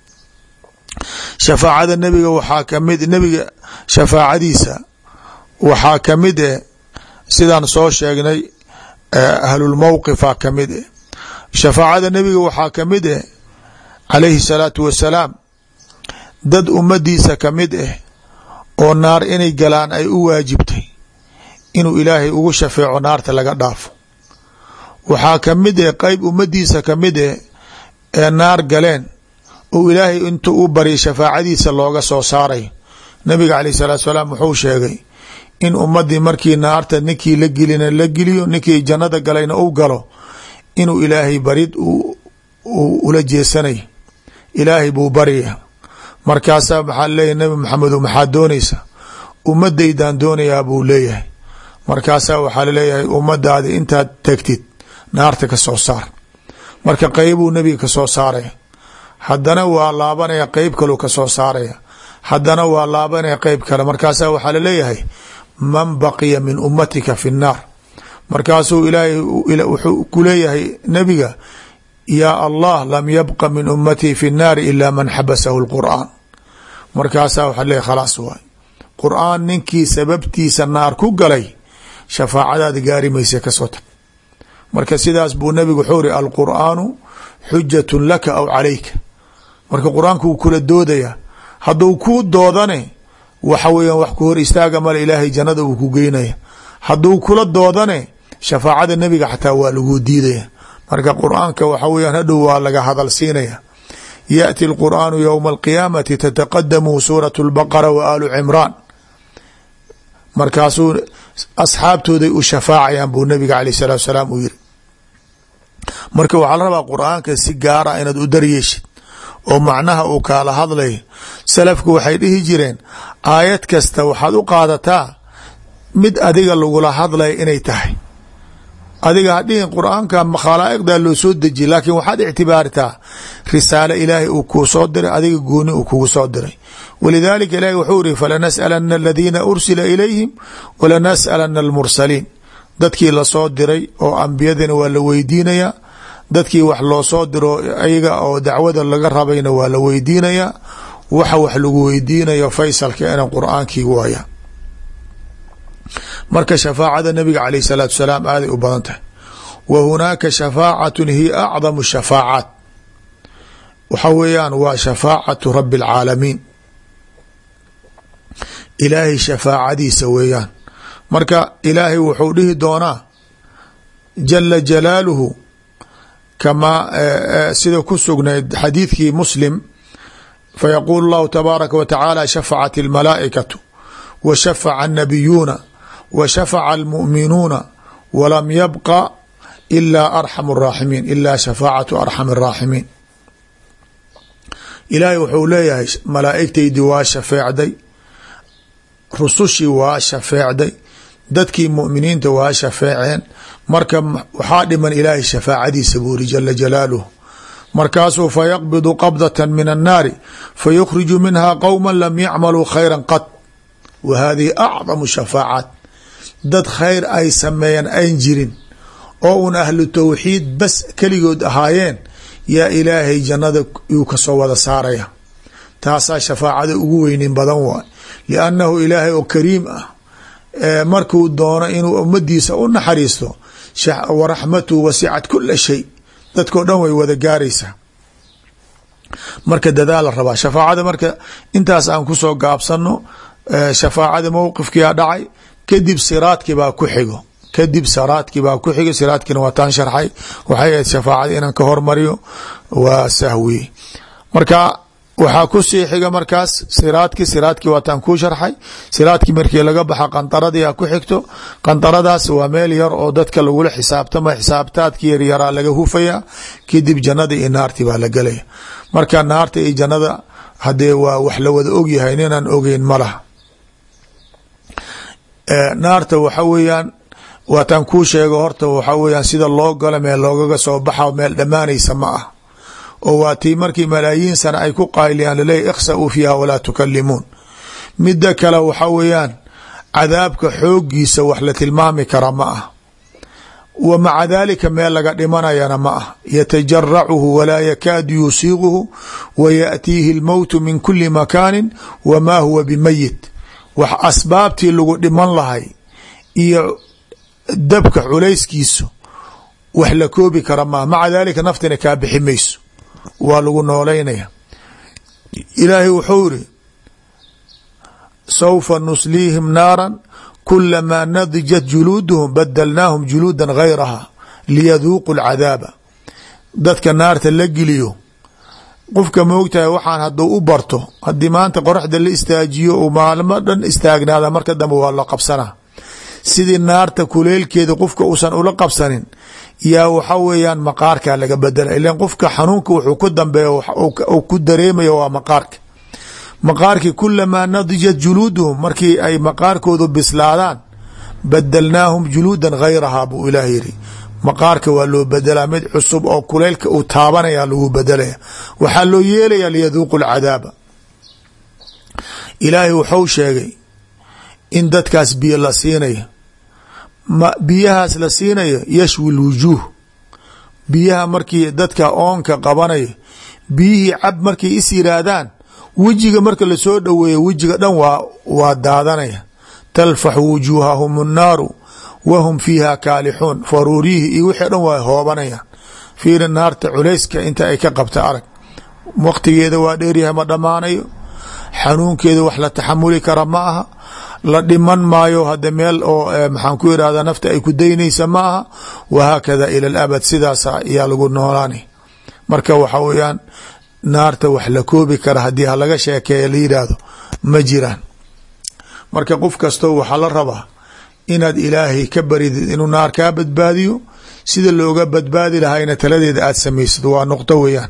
shafaacada nebiga waxaa kamid nebiga shafaacadiisa waxaa kamid eh sidaan soo sheegnay ahlulmowqifa kamid eh shafaacada nebiga waxaa kamid eh calayhi salaatu wasalaam dad ummadiisa kamid ah oo naar inay galaan ay u waajibtay inuu ilaahay ugu shafeeco naarta laga dhaafo waxaa kamid eh qeyb ummadiisa kamid eh ee naar galeen oo ilaahay intuu u baryay shafaacadiisa looga soo saarayo nabiga caleyh salaatu salaam wuxuu sheegay in ummadii markii naarta ninkii la gelina la geliyo ninkii jannada galayna u galo inuu ilaahay barid ula jeesanay ilaahay buu barya markaasaa maxaa leeyahy nabi maxamedo maxaad doonaysa ummadaydan doonayaa buu leeyahay markaasaa waxaa laleeyahay ummadaadi intaad tegtid naarta ka soo saar marka qeybuu nebiga ka soo saaraya haddana waa laabanaya qeyb kaluu ka soo saaraya haddana waa laabanaya qeyb kale markaasaa waxaa laleeyahay man baqiya min ummatika fi nnaar markaasuu ilaahay wuxuu ku leeyahay nebiga yaa allah lam yabqa min ummatii fi nnaari ila man xabasahu lqur'aan markaasaa waxaa leeyahy khalaas waay qur'aan ninkii sababtiisa naar ku galay shafaacadaada gaari mayse kasoo tag marka sidaas buu nabigu wuxuu iri alqur'aanu xujatun laka aw calayka marka qur-aanku wuu kula doodaya hadduu kuu doodane waxa weeyaan wax ku hor istaaga male ilaahay jannada uu ku geynaya hadduu kula doodane shafaacada nebiga xataa waa lagu diidaya marka qur-aanka waxa weyaan hadhow waa laga hadal siinaya yaأti اlqur'aanu ywma alqiyaamati tataqadamu suuraة اlbaqara wa aalu cimraan markaasuu asxaabtooday u shafaacayaan buu nabiga aleyh الsalatu salaam uu yiri marka waxaa la rabaa qur-aanka si gaara inaad u daryeeshid oo macnaha uu kaala hadlayo salafku waxay dhihi jireen aayad kasta waxaad u qaadataa mid adiga lagula hadlaya inay tahay adiga hadhihin qur-aanka khalaa'iqdaa loo soo dejiye laakiin waxaad ictibaartaa risaalo ilaahay uu kuu soo diray adiga gooni uu kugu soo diray walidaalika ilahi wuxuu iri falanas'alana aladiina ursila ilayhim walanas'alana almursaliin dadkii lasoo diray oo ambiyadina waa la weydiinayaa dadkii wax loo soo diro ayaga oo dacwada laga rabayna waa la weydiinayaa waxa wax lagu weydiinayo faysalka ina qur-aankii waaya marka shafaacada nabiga caleyh salaatu salaam aaday u badan tahay wa hunaaka shafaacatun hiya acdamu shafaacaat waxa weeyaan waa shafaacatu rabi اlcaalamiin ilaahay shafaacadiisa weeyaan marka ilaahay wuxuu dhihi doonaa jala jalaaluhu kamaa sida ku sugnayd xadiidkii muslim fayaquulu llahu tabaaraka wa tacaala shafacat almalaa'ikatu wa shafaca annabiyuuna wa shafaca almu'minuuna walam yabqa ilaa arxamu araaximiin ilaa shafaacatu arxami araaximiin ilaahay wuxuu leeyahay malaa'igtaydii waa shafeecday rusushii waa shafeecday dadkii mu'miniinta waa shafeeceen marka waxaa dhiman ilaahay shafaacadiisa buuri jala jalaaluhu markaasuu fayaqbidu qabdata min annaari fayukhriju minha qowma lam yacmaluu khayra qad wa hadihi acdamu shafaacaat dad khayr ay sameeyeen ayn jirin oo un ahlu tawxiid bas keligood ahaayeen yaa ilaahay jannada yuu kasoo wada saaraya taasaa shafaacada ugu weynin badan waay liannahu ilaahay oo kariim ah markuu doono inuu ummadiisa u naxariisto waraxmatuhu wasicat kula shay dadkao dhan way wada gaaraysaa marka dadaal la rabaa shafaacada marka intaas aan kusoo gaabsano shafaacada mowqifkiia dhacay kadib siraadkii baa ku xigo kadib siraadkii baa ku xigo siraadkiina waa taan sharxay waxay ahayd shafaacada inaan ka hormariyo waa sahwi marka waxaa kusii xiga markaas siraadki siraadkii waataan kuu sharxay siraadkii markii laga baxa qandaradii a ku xigto qandaradaas waa meel yar oo dadka lagula xisaabtama xisaabtaadki yaryaraa laga hufaya kadib jannada iyo naartii baa la gelaya marka naarta iyo jannada hadee waa wax la wada ogyahay ninaan ogeyn ma laha naarta waxa weeyaan waataan kuu sheego horta waxa weeyaan sida loo galo meel loogaga soo baxa meel dhammaanaysa ma ah oo waa tii markii malaayiin sana ay ku qayliyaan laleeya ikhsa-uu fiiha walaa tukalimuun midda kale waxa weeyaan cadaabka xooggiisa wax la tilmaami kara ma ah wa maca daalika meel laga dhimanayana ma ah yatajaracuhu walaa yakaadu yusiiquhu wa yaأtiihi اlmowtu min kuli makaanin wamaa huwa bimayit wax asbaabtii lagu dhiman lahay iyo dabka culayskiisu wax la koobi kara maaha maca daalika naftina kaa bixi mayso waa lagu noolaynaya ilaahay wuxuu iri saufa nusliihim naara kulamaa nadijat juluuduhum badalnaahum juluuda gayraha liyaduuqu lcadaaba dadka naarta la geliyo qofka moogtahay waxaan haduu u barto haddii maanta qoraxda la istaajiyo uu maalmo dhan istaagnaada marka dambe waa la qabsanaa sidii naarta kuleelkeeda qofka uusan ula qabsanin yaa waxa weeyaan maqaarkaa laga bedela ilan qofka xanuunka wuxuu ku dambeeya u ku dareemayo waa maqaarka maqaarkii kulamaa nadijat juluuduhum markii ay maqaarkoodu bislaadaan badalnaahum juluudan gayrahaa buu ilaah yiri maqaarka waa loo bedelaa mid cusub oo kuleylka uu taabanaya lagu bedelaya waxaa loo yeelaya liyaduuqu lcadaaba ilaahay wuxuu sheegay in dadkaas biyo la siinayo biyahaas la siinayo yashwi lwujuuh biyaha markii dadka oonka qabanayo biyihii cab markay is yiraahdaan wejiga marka lasoo dhoweeyo wejiga dhan waa waa daadanaya talfaxu wujuuhahum annaaru wahum fiiha kaalixuun faruuriyihi iyo wixii dhan waa hoobanayaan fiiri naarta culayska inta ay ka qabta arag waqtigeeda waa dheeryahay ma dhammaanayo xanuunkeeda wax la taxamuli kara ma aha la dhiman maayo hade meel oo maxaan ku irahda nafta ay ku daynaysa ma aha wahaakada ila alabad sidaas ayaa lagu noolaanay marka waxa weyaan naarta wax la koobi kara haddii halaga sheekeeya la yidhaahdo ma jiraan marka qof kastoo waxaa la rabaa inaad ilaahay ka baridid inuu naar kaa badbaadiyo sida looga badbaadi lahayna taladeeda aad samaysad waa nuqdo weeyaan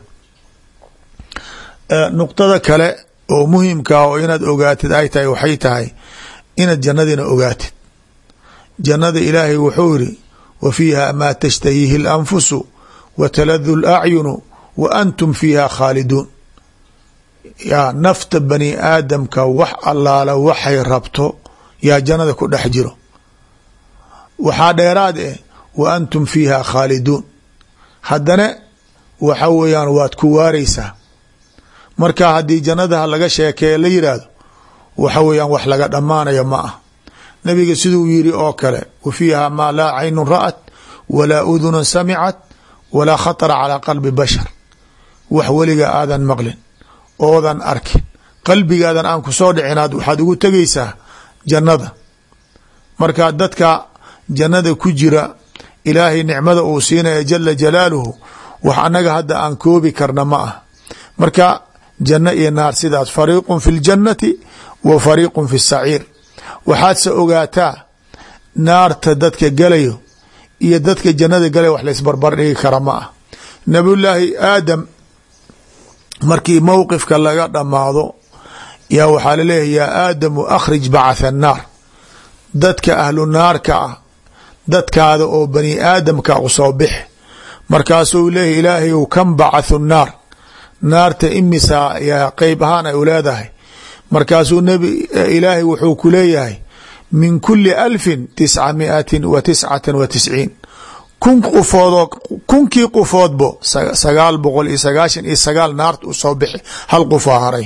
nuqdada kale oo muhimkaa oo inaad ogaatid ay tahay waxay tahay inaad jannadina ogaatid jannada ilaahay wuxuu yiri wa fiiha maa tashtahiihi اlanfusu wa taladu اlacyunu wa antum fiiha khaaliduun yaa nafta bani aadamka wax allaala waxay rabto yaa jannada ku dhex jiro waxaa dheeraad eh wa antum fiiha khaaliduun haddana waxa weeyaan waad ku waareysaa marka haddii jannadaha laga sheekeeya la yidhaahdo waxa weeyaan wax laga dhammaanayo ma ah nabiga siduu yiri oo kale wa fiiha maa laa caynun ra'at walaa udunun samicat walaa khatara calaa qalbi bashar wax weliga aadan maqlin oodan arkin qalbigaadan aan ku soo dhicinaad waxaad ugu tegaysaa jannada marka dadka jannada ku jira ilaahay nicmada uu siinaya jala jalaaluhu wax annaga hadda aan koobi karna ma ah marka janno iyo naar sidaas fariiqun fi ljannati wa fariiqun fi saciir waxaadse ogaataa naarta dadka galayo iyo dadka jannada galaya wax laysbarbar dhigi kara ma ah nabiyullaahi aadam markii mowqifka laga dhammaado yaa waxaa laleeyahay yaa aadamu akhrij bacatha annaar dadka ahlu naarka ah dadkaada oo bani aadamka u soo bix markaasuu leeyahy ilaahayu kan bacathu nnaar naarta imisaa yaa qeyb ahaan ay u leedahay markaasuu nbi ilaahay wuxuu ku leeyahay min kuli alfin tisca miatin wa tiscatan wa tisciin kun qufoodoo kunkii qufoodbo sagaal boqol iyo sagaashan iyo sagaal naarta u soo bixi hal qufaa haray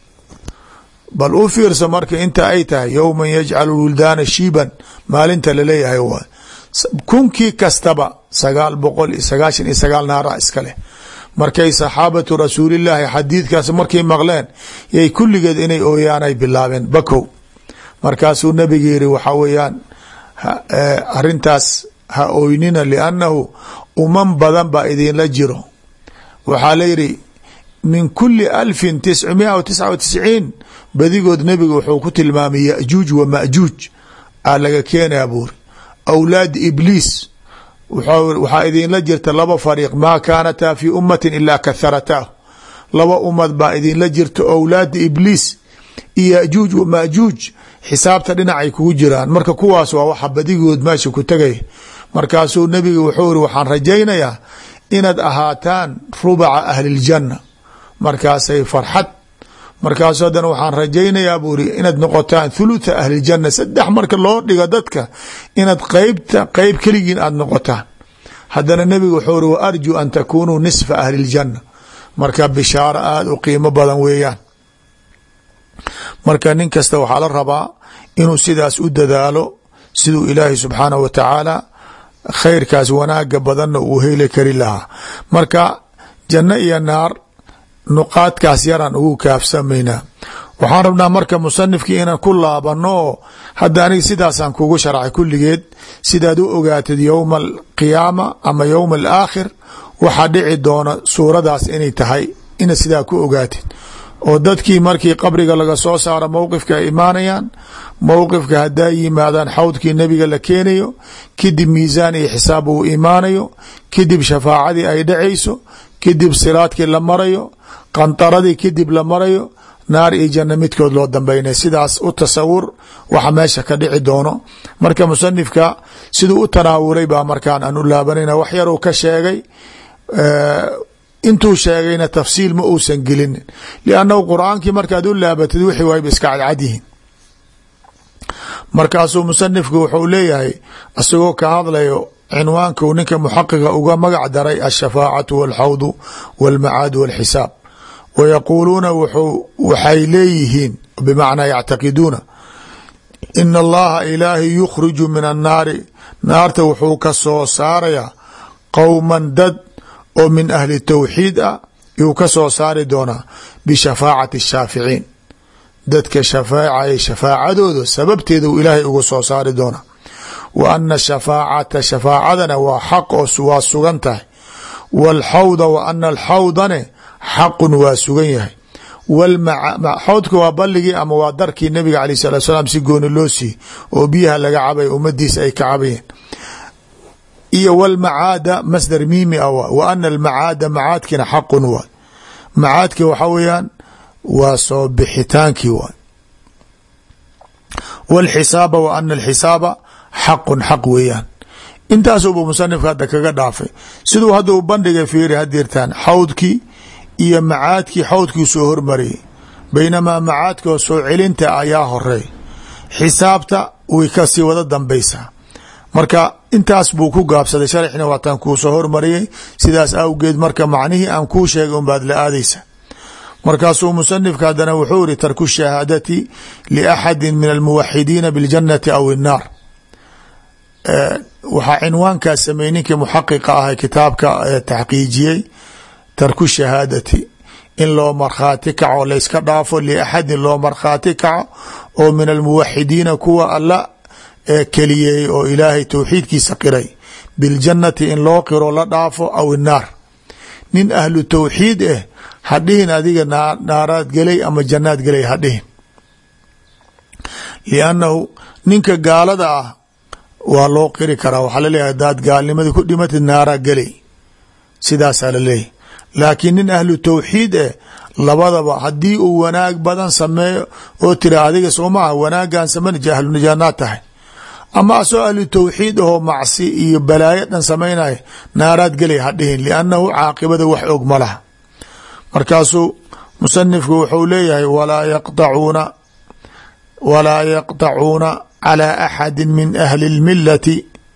bal u fiirso marka inta ay tahay yowman yajcalu wildaana shiiban maalinta laleeyahay waay kunkii kastaba sagaal boqol iyo sagaashan iyo sagaal naara iskaleh markay saxaabatu rasuulillaahi xadiidkaas markay maqleen yay kulligeed inay ooyaanay bilaabeen bakow markaasuu nabiga yiri waxaa weeyaan arintaas ha ooynina liannahu uman badan baa idinla jiro waxaa la yidhi min kuli alfin tiscmia wa tisca wa tisciin badigood nebiga wuxuu ku tilmaamay yajuuj wa majuuj aa laga keenaya buuri awlaad ibliis waxaa idinla jirta laba fariiq maa kaanataa fi ummatin ilaa kaharataahu laba ummad baa idinla jirta owlaada ibliis iyo yajuuj wa majuuj xisaabta dhinacay kugu jiraan marka kuwaas waa waxa badigood meesha ku tegaya markaasuu nebiga wuxuu iri waxaan rajaynayaa inaad ahaataan rubaca ahliljanna markaasay farxad markaasu haddana waxaan rajaynayaa buu iri inaad noqotaan thulutha ahlijanna saddex marka loo dhigo dadka inaad qeybta qeyb keligiin aada noqotaan haddana nebiga wuxuu iri wa arjuu an takunuu nisfa ahliljanna marka bishaaro aada u qiimo badan weeyaan marka nin kasta waxaa la rabaa inuu sidaas u dadaalo siduu ilaahay subxaanahu wa tacaala khayrkaas wanaaga badanna uu heli kari lahaa marka janno iyo naar nuqaadkaas yaraan ugu kaafsamaynaa waxaan rabnaa marka musanifkii inaan ku laabano oo hadda aniga sidaasaan kugu sharxay kulligeed sidaad u ogaatid yowma alqiyaama ama yowma alaakhir waxaa dhici doona suuradaas inay tahay ina sidaa ku ogaatid oo dadkii markii qabriga laga soo saaro mowqifka ay imaanayaan mowqifka haddaa yimaadaan xawdkii nebiga la keenayo kadib miisaan iyo xisaab uu imaanayo kadib shafaacadii ay dhacayso kadib siraadkii la marayo qantaradii kadib la marayo naar iyo janno midkood loo dambeynay sidaas u tasawur waxa meesha ka dhici doono marka musanifka siduu u tanaawulay baa markaan aan u laabanayna wax yaruu ka sheegay intuu sheegayna tafsiil ma uusan gelinin liannahu qur-aankii markaad u laabatid wixii waayba iska cadcadyihiin markaasuu musanifku wuxuu leeyahay isagoo ka hadlayo cinwaanku ninka muxaqiqa uga magac daray alshafaacatu walxawdu walmacaad walxisaab wa yaquuluuna waxay leeyihiin bimacnaa yactaqiduuna ina allaha ilaahi yukhriju min annaari naarta wuxuu ka soo saarayaa qowman dad oo min ahli tawxiid ah yuu ka soo saari doonaa bishafaacati shaaficiin dadka shafaacaya shafaacadooda sababteeda uu ilaahay uga soo saari doonaa wa ana shafaacata shafaacadana waa xaq oo waa sugan tahay waalxawda wa ana alxawdane xaqun waa sugan yahay xawdka waa balligii ama waa darkii nabiga aleh salatu salaam si gooni loo siiyey oo biyaha laga cabay ummadiisa ay ka cabayeen iyo wlmacaada masdar miimi a wa ana almacaada macaadkina xaqun waay macaadki waxa weeyaan waa soo bixitaankii waay wاlxisaaba wa ana alxisaaba xaqun xaq weeyaan intaasuba musanifka hadda kaga dhaafay siduu hadda u bandhigay fiiri hadirtaan xawdkii iyo macaadkii xawdkii soo hormariyay baynamaa macaadkoo soo celinta ayaa horey xisaabta way kasii wada dambaysaa marka intaas buu ku gaabsaday sharxina waataan kuu soo hormariyay sidaas awgeed marka macnihii aan kuu sheegay unbaad la aadaysa markaasuu musanifka haddana wuxuu iri tarku shahaadati liaxadi min almuwaxidiina biاljannati aw الnaar waxaa cinwaankaas sameeyey ninkii muxaqiqa ah kitaabka taxqiijiyey tarku shahaadati in loo markhaati kaco layska dhaafo liaxadin loo markhaati kaco oo min almuwaxidiina kuwa alla keliyeey oo ilaahay towxiidkiisa qiray biاljannati in loo qiro la dhaafo aw الnaar nin ahlu towxiid ah hadhihin adiga naaraad gelay ama jannaad gelay hadhihin liannahu ninka gaalada ah waa loo qiri karaa waxaa laleeyahay hadaad gaalnimadii ku dhimatid naaraa gelay sidaasaa laleeyahy laakiin nin ahlu tawxiid eh labadaba haddii uu wanaag badan sameeyo oo tira adiga soo maaha wanaagan sameyn ahlunajaanaad tahay ama asoo ahlu tawxiid ahoo macsi iyo balaayo dhan samaynaya naaraad gelay hadhihin liannahu caaqibada wax og ma laha markaasuu musanifku wuxuu leeyahay walaa yaqtacuuna walaa yaqtacuuna calى axadi min ahli اlmilati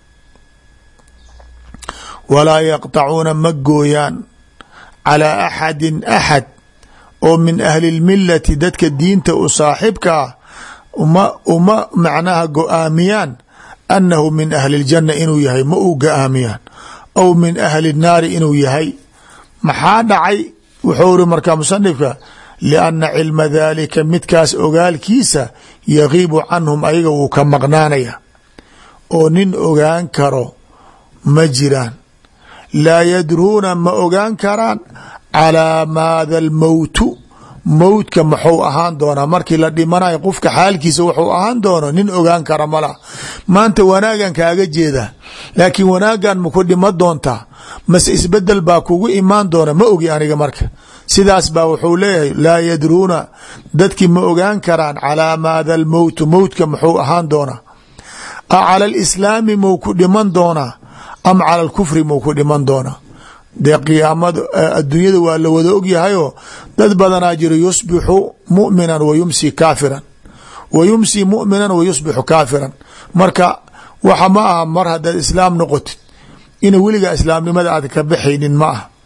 walaa yaqtacuuna ma gooyaan calىa axadi axad oo min ahli اlmilati dadka diinta u saaxibka ah uma uma macnaha go-aamiyaan annahu min ahli اljanna inuu yahay ma uu go-aamiyaan aw min ahli الnaari inuu yahay maxaa dhacay wuxuu ri markaa musanifka lianna cilma daalika midkaas ogaalkiisa yagiibu canhum ayaga wuu ka maqnaanaya oo nin ogaan karo ma jiraan laa yadruuna ma ogaan karaan calaa maada almowtu mowtka maxuu ahaan doonaa markii la dhimanayo qofka xaalkiisa wuxuu ahaan doono nin ogaan kara ma laha maanta wanaagan kaaga jeeda laakiin wanaagan maku dhima doontaa mase isbedel baa kugu imaan doona ma ogi aniga marka sidaas baa wuxuu leeyahay laa yadruuna dadkii ma ogaan karaan calaa maada almowtu mowtka muxuu ahaan doonaa a cala alislaami mou ku dhiman doonaa am cala alkufri mou ku dhiman doonaa dee qiyaamada adduunyada waa la wada ogyahayoo dad badanaa jiro yusbixu mu'minan wa yumsi kaafiran wa yumsi mu'minan wa yusbixu kaafiran marka waxa ma aha mar haddaad islaam noqotid ina weligaa islaamnimada aad ka baxaynin ma aha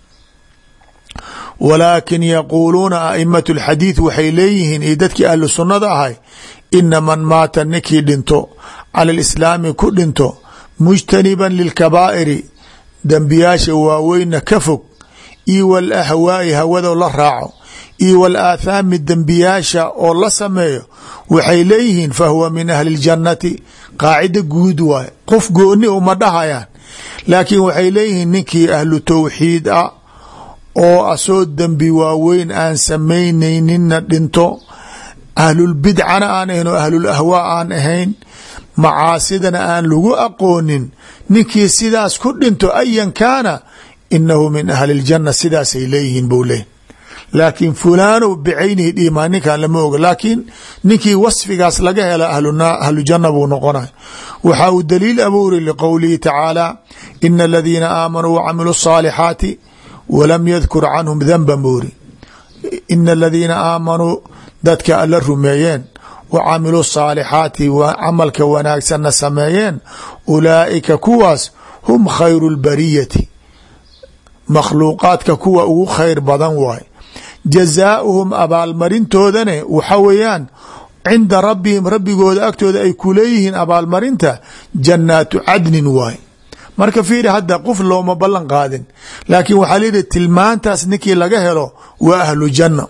walaakin yaquuluuna aimatu alxadiid waxay leeyihiin iyo dadkii ahlu sunnada ahay ina man maata ninkii dhinto cala alislaami ku dhinto mujtaniban lilkabaa'iri dembiyaasha waaweynna ka fog iyo wal ahwaa'i hawado la raaco iyo wal aathaami dembiyaasha oo la sameeyo waxay leeyihiin fahuwa min ahli اljannati qaacida guud waaye qof gooni uma dhahayaan laakiin waxay leeyihiin ninkii ahlu tawxiid ah oo asoo dembi waaweyn aan samaynayninna dhinto ahlulbidcana aan ahayn oo ahlulahwaa aan ahayn macaasidana aan lagu aqoonin ninkii sidaas ku dhinto ayan kaana inahu min ahli اljanna sidaasay leeyihiin bou leey laakiin fulaano bicaynihi dhiimaa ninkan lama oga laakiin ninkii wasfigaas laga hela ahlujanna buu noqonay waxa uu daliil abuuri liqowlihi tacaala ina aladiina aamanuu wacamiluu الصaalixaati walam yadkur canhum danba moori ina aladiina aamanuu dadka alla rumeeyeen wa camiluu saalixaati camalka wanaagsanna sameeyeen ulaa'ika kuwaas hum khayru lbariyati makhluuqaadka kuwa ugu khayr badan waay jazaauhum abaalmarintoodane waxa weeyaan cinda rabbihim rabbigooda agtooda ay ku leeyihiin abaalmarinta jannaatu cadnin waay marka fiiri hadda qof looma ballan qaadin laakiin waxaa layihi tilmaantaas ninkii laga helo waa ahlu janna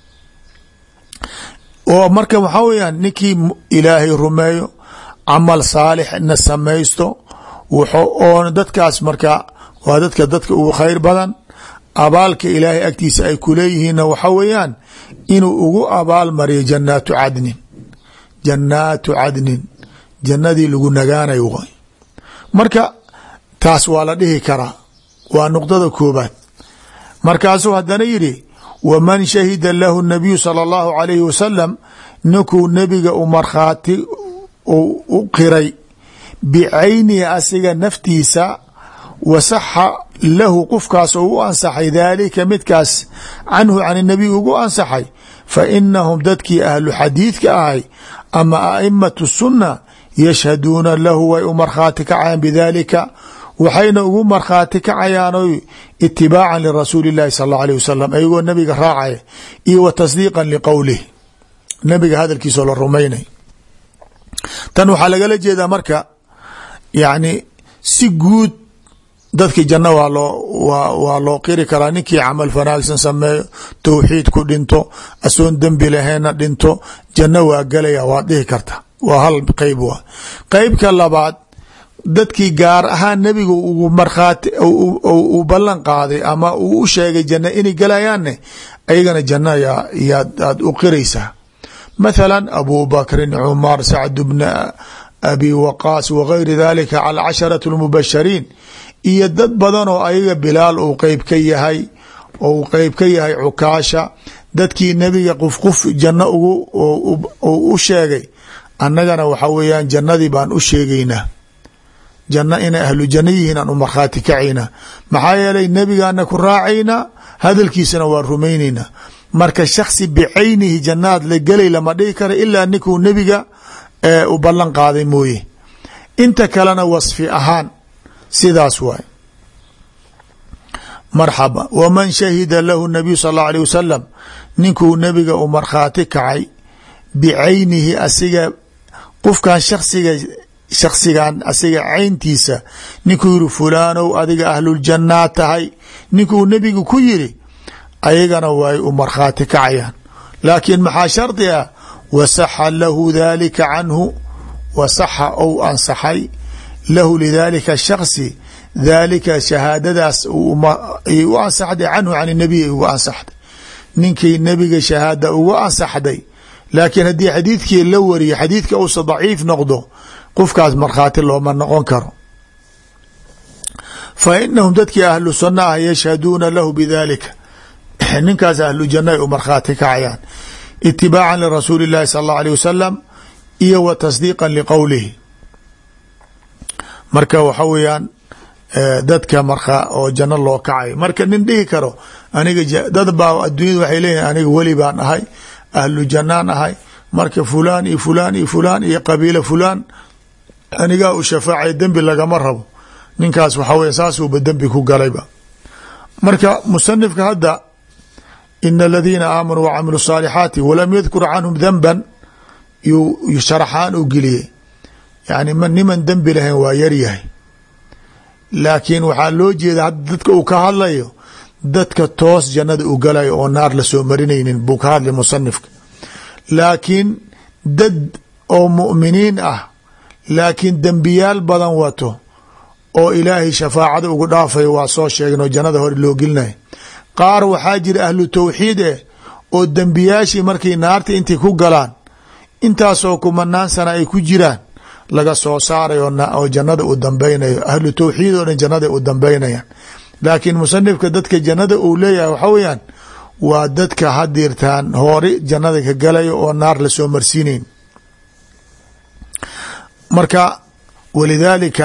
oo marka waxaa weyaan ninkii ilaahay rumeeyo camal saalixna samaysto oona dadkaas marka waa dadka dadka ugu khayr badan abaalka ilaahay agtiisa ay ku leeyihiinna waxa weeyaan inuu ugu abaal mariyo jannaatu cadnin jannaatu cadnin jannadii lagu nagaanayo way marka taas waa la dhihi karaa waa nuqdada koobaad markaasuu haddana yidhi waman shahida lahu nabiyu sala allahu calayhi wasalam ninkuu nebiga u markhaati u qiray bicaynihi asiga naftiisa wasaxa lahu qofkaas oo u ansaxay daalika midkaas canhu can nabiy ugu ansaxay fa inahum dadkii ahlu xadiidka ahay ama aimatu sunna yashhaduuna lahu way u markhaati kacayaan bidaalika waxayna ugu markhaati kacayaanoy itibaacan lirasuuli اllahi sal اllau alيه wasalam ayagoo nabiga raacaya iyo wa tasdiiqan liqowlih nabiga hadalkiisoo la rumaynay tan waxaa lagala jeedaa marka yani si guud dadki janno waa loo waa loo qiri karaa ninkii camal wanaagsan sameeyo towxiid ku dhinto asoon dembi lahayna dhinto janno waa gelaya waad dhihi karta waa hal qeyb wa qeybka labaad dadkii gaar ahaan nebigu ugu markhaati uu ballan qaaday ama uu u sheegay janno inay gelayaanne ayagana janna yaad aad u qiraysaa mathala abu bakrin cumar sacd bna abi waqaas wagayri dalika cala casharati lmubashariin iyo dad badan oo ayaga bilaal uu qeyb ka yahay ou qeyb ka yahay cukaasha dadkii nebiga qof qof janno ugu u sheegay annagana waxa weeyaan jannadii baan u sheegaynaa janno inay ahlu janno yihiin aan u markhaati kacaynaa maxaa yeelay nebigaana ku raacaynaa hadalkiisana waan rumaynaynaa marka shaksi bicaynihi jannaad la gelay lama dhihi kara ilaa ninkuu nebiga u ballan qaaday mooye inta kalena wasfi ahaan sidaas waay marxaba waman shahida lahu nabiyu sal allau alيh wasalam ninkuu nebiga u markhaati kacay bicaynihi asiga qofkan shaksiga shaksigan asiga cayntiisa ninkuu yihi fulaanow adiga ahluljannaa tahay ninkuu nebigu ku yiri ayagana way u markhaati kacayaan laakiin maxaa shardi ah wasaxa lahu dalika canhu wasaxa ou ansaxay lahu lidalika shaksi daalika shahaadadaas ay u ansaxday canhu can nabiy ay uga ansaxday ninkii nebiga shahaada uga ansaxday laakiin haddii xadiidkii la wariyo xadiidka uusa daciif noqdo qofkaas markhaati looma noqon karo fa inahum dadkii ahlu sunna ah yashhaduuna lahu bidalika ninkaas ahlu janna ay u markhaati kacayaan itibaacan lirasuuli اllahi sal اllahu alيه wasalam iyo wa tasdiiqa liqowlihi marka waxa weeyaan dadka marka oo janno loo kacay marka nin dhihi karo aniga dad baa addunyada waxay leeyihin aniga weli baan ahay ahlu jannaan ahay marka fulaan iyo fulaan iyo fulaan iyo qabiila fulaan anigaa u shafaacay dembi lagama rabo ninkaas waxa weya saasuuba dembi ku galayba marka musanifka hadda ina aladiina aamanuu wacamilu saalixaati walam yadkur canhum danban yuu sharaxaan u geliyey yani niman dembi lahayn waa yaryahay laakiin waxaa loo jeeda hadda dadka uu ka hadlayo dadka toos jannada u galayo oo naar lasoo marinaynin buu ka hadlay musanifka laakiin dad oo mu'miniin ah laakiin dembiyaal badan wato oo ilaahay shafaacada ugu dhaafayo waa soo sheegin oo jannada hore loo gelinaya qaar waxaa jira ahlu tawxiid eh oo dembiyaashii markay naarta intay ku galaan intaasoo kumanaan sana ay ku jiraan laga soo saaray oo jannada u dambeynayo ahlu tawxiid oo dhan jannada u dambeynayaan laakiin musanifka dadka jannada uu leeyahay waxa weyaan waa dadka hadirtaan hoori jannada ka galayo oo naar lasoo marsiinayn marka walidaalika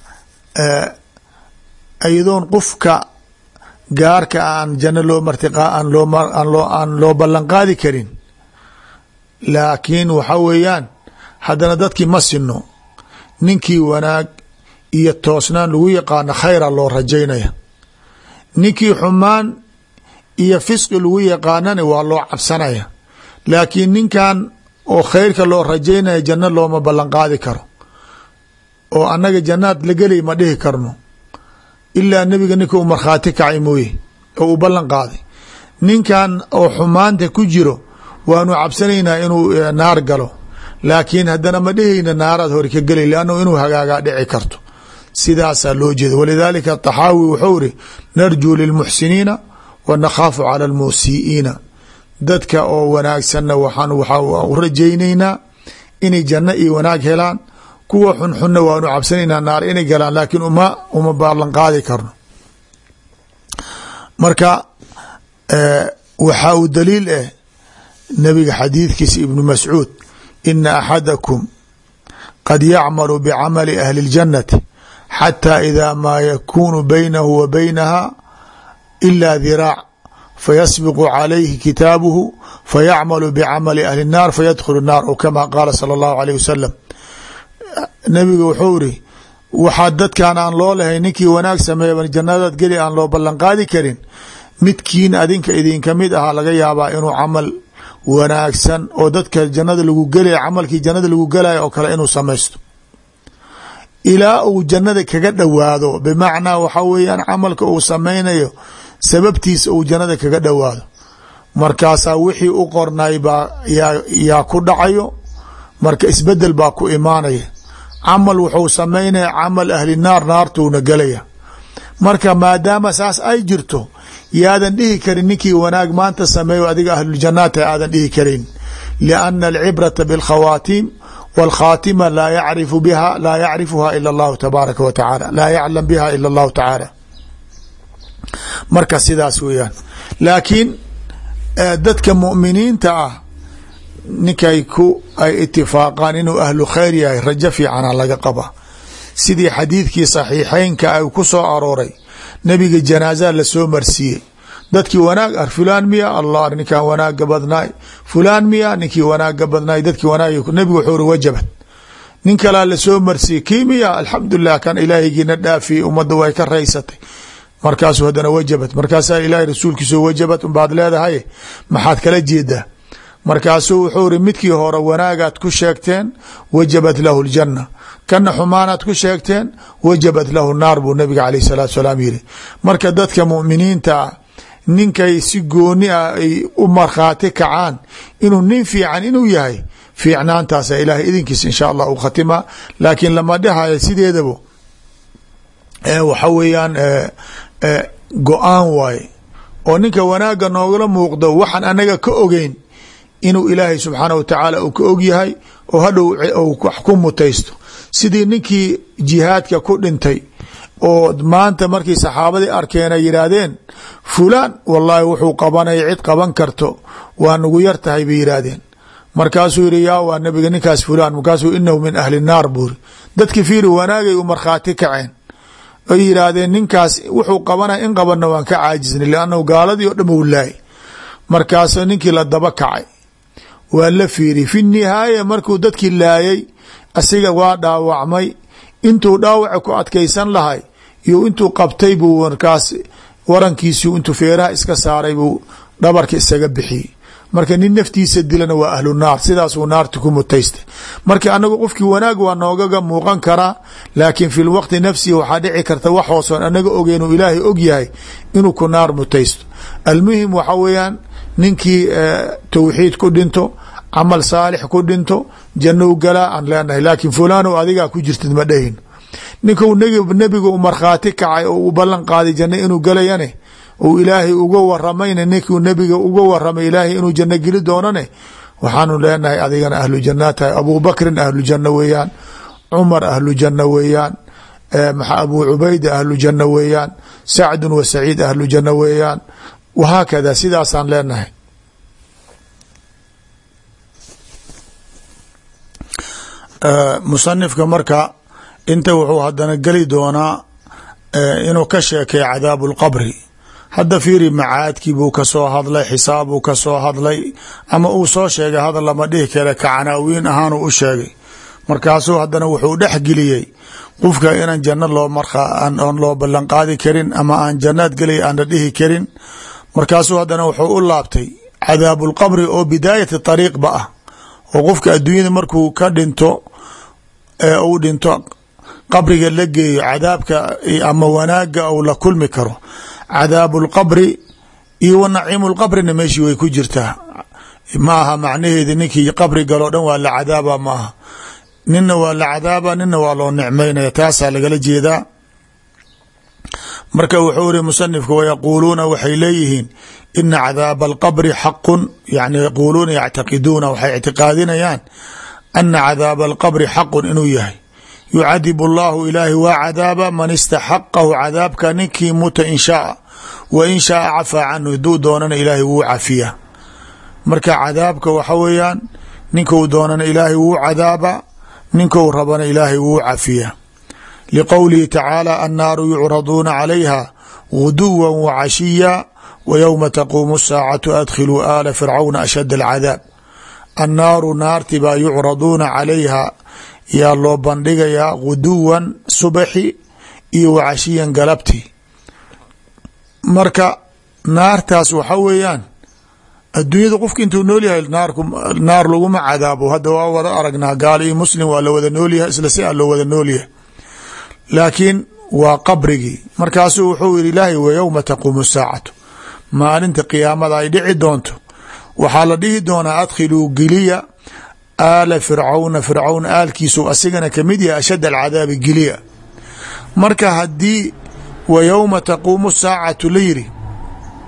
ayadoon qofka gaarka aan janno loo martiqa aan loo aan loo ballan qaadi karin laakiin waxa weeyaan haddana dadkii ma sino ninkii wanaag iyo toosnaan lagu yaqaano khayra loo rajaynaya ninkii xumaan iyo fisqi lagu yaqaanana waa loo cabsanaya laakiin ninkan oo khayrka loo rajaynaya janno looma ballan qaadi karo oo annaga jannaad la gelay ma dhihi karno ilaa nebiga ninka u markhaati kacay mooye oo u ballan qaaday ninkan oo xumaanta ku jiro waanu cabsanaynaa inuu naar galo laakiin haddana ma dhehayna naaraad hore ka gelay lannu inuu hagaagaa dhici karto sidaasaa loo jeeda walidaalika taxaawi wuxuu iri narjuu lilmuxsiniina wa nakhaafu cala almusii'iina dadka oo wanaagsanna waxaan waxaa u rajaynaynaa inay janno iyo wanaag helaan kuwa xunxunna waanu cabsanaynaa naar inay galaan laakiin uma uma baalan qaadi karno marka waxaa uu daliil ah nabiga xadiidkiisa ibnu mascuud ina axadakum qad yacmalu bicamali ahli اljannati xatى ida maa yakunu baynahu wa baynaha ila diraac fayasbiqu calayhi kitaabuhu fayacmalu bicamali ahli الnaar fayadkhulu الnaar o kama qaala salى اllahu alayh wasalam nabiga wuxuu iri waxaa dadkan aan loo lahay ninkii wanaag sameeya jannadaad geli aan loo ballan qaadi karin midkiin adinka idinka mid ahaa laga yaabaa inuu camal wanaagsan oo dadka jannada lagu gelaya camalkii jannada lagu gelaya oo kale inuu samaysto ilaa uu jannada kaga dhowaado bimacnaa waxa weeyaan camalka uu samaynayo sababtiisa uu jannada kaga dhowaado markaasaa wixii u qornay baa yaa ku dhacayo marka isbedel baa ku imaanaya camal wuxuu samaynaya camal ahli naar naartuuna gelaya marka maadaama saas ay jirto yaadan dhihi karin ninkii wanaag maanta sameeyo adiga ahluljanaata aadan dhihi karin lianna alcibrata bilkhawaatiim wاlkhaatima laa yacrifu biha laa yacrifuha ila اllahu tabaaraka wa tacaala laa yaclam biha ila اllahu tacaala marka sidaas weeyaan laakiin dadka mu'miniinta ah ninkay ku ay itifaaqaan inuu ahlu khayr yahay rajo fiicana laga qaba sidii xadiidkii saxiixeynka ay ku soo arooray nebiga janaaza lasoo marsiiyey dadkii wanaag ar fulaan miya allah ninkan wanaaga badnaay fulaan miya ninkii wanaaga badnaay dadkii wanaag nebigu wuxuu uri wajabad nin kalaa lasoo marsiiyey kii miya alxamdulilah kan ilaahaygiina dhaafiyey ummadda way ka raysatay markaasuu haddana wajabad markaasaa ilaahay rasuulkiiso wajabad unbaad leedahay maxaad kala jeedaa markaasuu wuxuu iri midkii hore wanaagaad ku sheegteen wajabat lahu ljanna kana xumaanaad ku sheegteen wajabat lahu naar buu nabiga caleyh salaatu salaam yiri marka dadka muminiinta ah ninkay si gooni ah ay u markhaati kacaan inuu nin fiican inuu yahay fiicnaantaasa ilaahay idinkiis insha allah u khatima laakiin lama dhahayo sideedaba waxa weeyaan go-aan waaye oo ninka wanaaga noogala muuqdo waxaan anaga ka ogeyn inuu ilaahay subxaana wa tacaala uu ka og yahay oo hadhow wax ku mutaysto sidii ninkii jihaadka ku dhintay oo maanta markii saxaabadii arkeen ay yidhaahdeen fulaan wallaahi wuxuu qabanaya cid qaban karto waa nagu yar tahay bay yidhaahdeen markaasuu yihi yaa waa nabiga ninkaas fulaan markaasuu inahu min ahli naar buuri dadki fiiri wanaagay u markhaati kaceen ay yidhaahdeen ninkaas wuxuu qabanaya in qabanna waan ka caajisnay liannahu gaaladii oo dham u laayay markaasoo ninkii la daba kacay waa la fiiri fi nihaaya markuu dadkii laayay asiga waa dhaawacmay intuu dhaawaca ku adkaysan lahay iyo intuu qabtay buu markaas warankiisii intuu feeraha iska saaray buu dhabarka isaga bixiyey marka nin naftiisa dilana waa ahlu naar sidaasuu naarta ku mutaystay marka anagu qofkii wanaag waa noogaga muuqan karaa laakiin fi lwaqti nafsihi waxaa dhici karta wax hoosoon anaga ogeyn uu ilaahay og yahay inuu ku naar mutaysto almuhim waxa weeyaan ninkii tawxiid ku dhinto camal saalix ku dhinto jannou galaa aan leenahay laakiin fulano adigaa ku jirtid ma dhahin ninkuu nebiga u markhaati kacay oo u ballan qaaday janno inuu galayane uu ilaahay uga waramayna ninkuu nebiga uga waramay ilaahay inuu janno geli doonane waxaanu leenahay adigana ahlu janaa tahay abuu bakrin ahlu janno weeyaan cumar ahlu janno weeyaan abuu cubayda ahlu janno weeyaan sacdun wa saciid ahlu janno weeyaan wahaakada sidaasaan leenahay musanifka marka inta wuxuu hadana geli doonaa inuu ka sheekay cadaabu lqabri hadda fiiri macaadkii buu kasoo hadlay xisaabuu kasoo hadlay ama uu soo sheegay hadal lama dhihi kale kacanaawiin ahaanuu u sheegay markaasuu haddana wuxuu dhexgeliyey qofka inaan janno loo maraan loo ballanqaadi karin ama aan jannaad gelay aan la dhihi karin markaasuu haddana wuxuu u laabtay cadaabulqabri oo bidaayati ariiqba ah oo qofka adduunyada markuu ka dhinto ee uu dhinto qabriga la geeyo cadaabka ama wanaaga ou la kulmi karo cadaabu lqabri iyo wa naciimu lqabrina meeshii way ku jirtaa ma aha macnaheedi ninkii qabri galoo dhan waa la cadaaba ma aha nina waa la cadaaba nina waa loo nicmaynaya taasaa lagala jeedaa marka wuxuu iri musanifka wayaquuluuna waxay leeyihiin ina cadaaba alqabri xaqun yani yaquuluuna yactaqiduuna waxay ictiqaadinayaan ana cadaaba alqabri xaqun inuu yahay yucadib allahu ilaahi waa cadaaba man istaxaqahu cadaabka ninkii muta in shaaa wa in shaaa cafaa canhu haduu doonana ilaahay wuu cafiya marka cadaabka waxa weeyaan ninkuu doonana ilaahay wuu cadaaba ninkou rabana ilaahay wuu cafiya liqowlihi tacaala annaaru yucraduuna calayha guduwa wacashiya wa yowma taquumu asaacatu adkhiluu aala fircawna ashad alcadaab annaaru naarti baa yucraduuna calayha yaa loo bandhigayaa guduwan subaxi iyo wacashiyan galabti marka naartaas waxa weeyaan adduunyada qofka intuu nool yahay naar laguma cadaabo hadda waa wada aragnaa gaal iyo muslim waa la wada noolyahay isla si a loo wada noolyahay laakiin waa qabrigii markaasuu wuxuu yihi ilaahay wa yowma taquumu saacatu maalinta qiyaamada ay dhici doonto waxaa la dhihi doonaa adkhiluu geliya aala fircawna fircawn aalkiisu asigana kamid yahay ashad alcadaabi geliya marka haddii wa yowma taquumu saacatu la yiri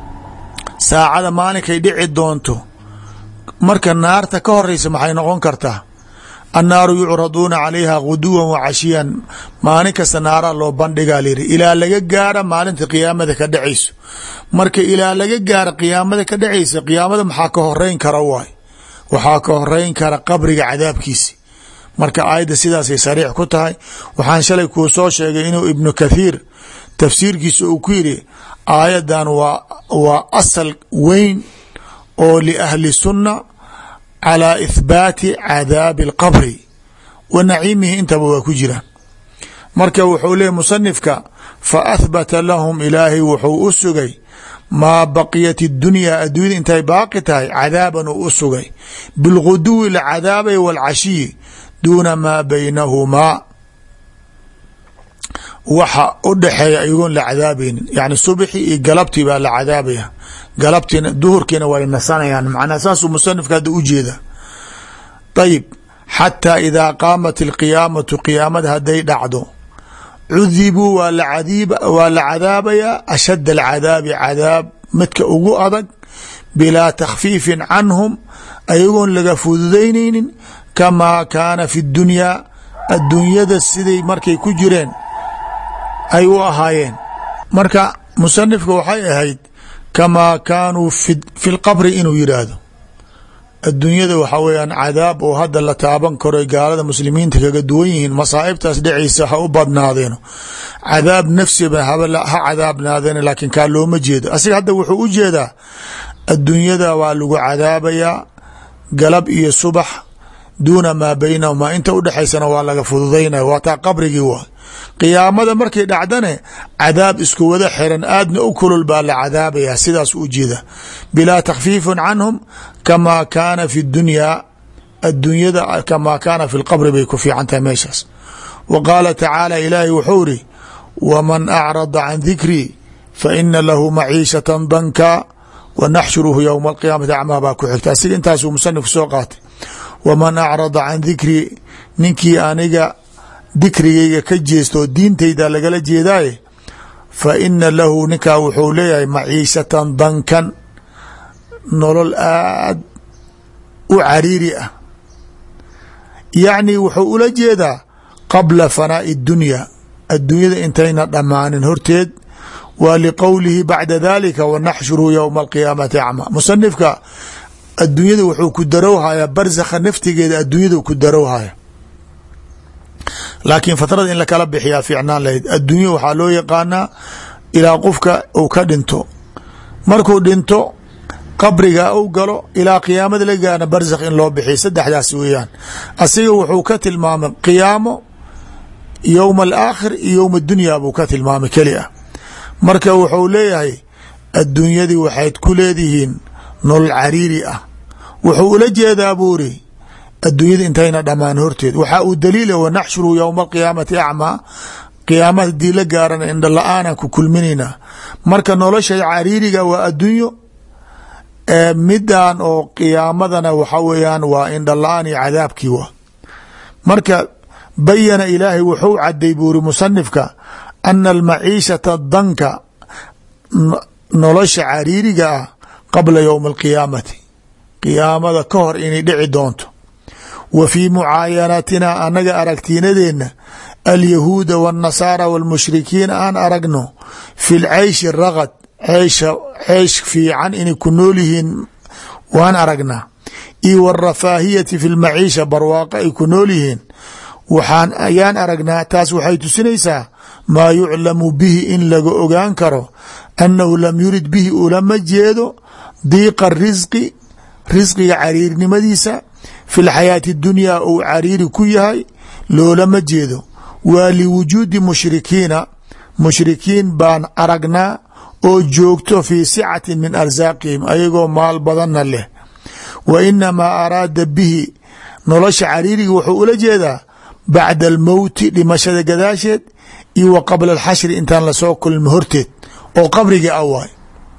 saacada maalinkay dhici doonto marka naarta ka horeysa maxay noqon kartaa annaaru yucraduuna calayha guduwan wa cashiyan maalin kasta naaraa loo bandhigaa layidhi ilaa laga gaara maalinta qiyaamada ka dhacayso marka ilaa laga gaara qiyaamada ka dhacaysa qiyaamada maxaa ka horeyn kara waay waxaa ka horeyn kara qabriga cadaabkiisi marka aayadda sidaasay sariix ku tahay waxaan shalay kuu soo sheegay inuu ibnu kathiir tafsiirkiisa uu ku yidhi aayaddan waa waa asal weyn oo liahli sunna calى ithbaati cadaabi اlqabri wa naciimihi intaba waa ku jiraan marka wuxuu leeyay musanifka faahbata lahum ilaahay wuxuu u sugay maa baqiyat اdunyaa adduunyada intay baaqi tahay cadaaban uu u sugay bilguduwi la cadaabay wاlcashiyi duuna maa baynahumaa waxa u dhexeeya iyagoon la cadaabaynin yani subxi iyo galabtii baa la cadaabaya galabtiina duhurkiina way nasanayaan macnaa saasuu musanifka hadda u jeeda ayib xataa idaa qaamat alqiyaamatu qiyaamada hadday dhacdo cudibuu waa la cadaabayaa ashad alcadaabi cadaab midka ugu adag bilaa takhfiifin canhum ayagoon laga fududaynaynin kamaa kaana fi dunyaa adduunyada siday markay ku jireen ay u ahaayeen marka musanifka waxay ahayd kamaa kaanuu fi lqabri inuu yidhaahdo adduunyada waxaa weyaan cadaab oo hadda la taaban karo gaalada muslimiinta kaga duwan yihiin masaa'ibtaas dhacaysa ha u badnaadeeno cadaab nafsiba ha cadaabnaadeen laakiin kaa looma jeedo asiga hadda wuxuu u jeedaa adduunyada waa lagu cadaabayaa galab iyo subax duuna maa baynahumaa inta udhexaysana waa laga fududaynaya waa taa qabrigii waa qiyaamada markay dhacdane cadaab isku wada xiran aadna u kulul baa la cadaabaya sidaas u jeeda bilaa takhfiifin canhum kamaa kaana fi dunyaa adduunyada kamaa kaana fi lqabri bay ku fiican tahay meeshaas wa qaala tacaala ilaahay wuxuu iri waman acrada can dikrii fa ina lahu maciishatan danka wa naxshuruhu yowma alqiyaamati acmaa baa ku xigta asiga intaasuu musanifku soo qaatay waman acrada can dikrii ninkii aniga dikrigayga ka jeesto oo diintayda lagala jeedaaye fa ina lahu ninkaa wuxuu leeyahay maciishatan dankan nolol aad u cariiri ah yacni wuxuu ula jeedaa qabla fanaa'i اdunya adduunyada intayna dhammaanin horteed waa liqowlihi bacda dalika wanaxshuruhu yowma alqiyaamati acma musanifka adduunyada wuxuu ku darowhayaa barsakha naftigeeda adduunyada ku darowhaya laakiin fatrada in lakala bixiyaa fiicnaan lahayd adduunya waxaa loo yaqaanaa ilaa qofka uu ka dhinto markuu dhinto qabriga u galo ilaa qiyaamada la gaana barsakh in loo bixiya saddexdaas weeyaan asiga wuxuu ka tilmaamay qiyaamo yowma alaakhir iyo yowma dunya buu ka tilmaamay keli ah marka wuxuu leeyahay adduunyadii waxayd ku leedihiin nolol cariiri ah wuxuu ula jeedaa buu iri adduunyada intayna dhammaan horteed waxaa uu daliila wanaxshuru yowma alqiyaamati acmaa qiyaama hadii la gaarana indha la-aanan ku kulminaynaa marka nolosha cariiriga waa addunyo midan oo qiyaamadana waxa weeyaan waa indha la-aan iyo cadaabkii wa marka bayana ilaahay wuxuu caday buu iri musanifka ana almaciishata danka nolosha cariiriga ah qabla yowmi alqiyaamati qiyaamada ka hor inay dhici doonto wa fii mucaayanatina annaga aragtiinadeenna alyahuuda waاnnasaara wاlmushrikiin aan aragno fi lceyshi ragad ceysha ceysh fiican inay ku nool yihiin waan aragnaa io warafaahiyati fi lmaciisha barwaaqo ay ku nool yihiin waxaan ayaan aragnaa taas waxay tusinaysaa maa yuclamu bihi in laga ogaan karo annahu lam yurid bihi ulama jeedo diiqa risqi risqiga cariirnimadiisa fi lxayaati dunyaa uu cariiri ku yahay loolama jeedo waa liwujuudi mushrikiina mushrikiin baan aragnaa oo joogto fii sicati min arsaaqihim ayagoo maal badanna leh wa inamaa araada bihi nolosha cariiriga wuxuu ula jeedaa bacda almowti dhimashada gadaasheed iyo wa qabla alxashri intaan lasoo kulmi horteed oo qabriga a waay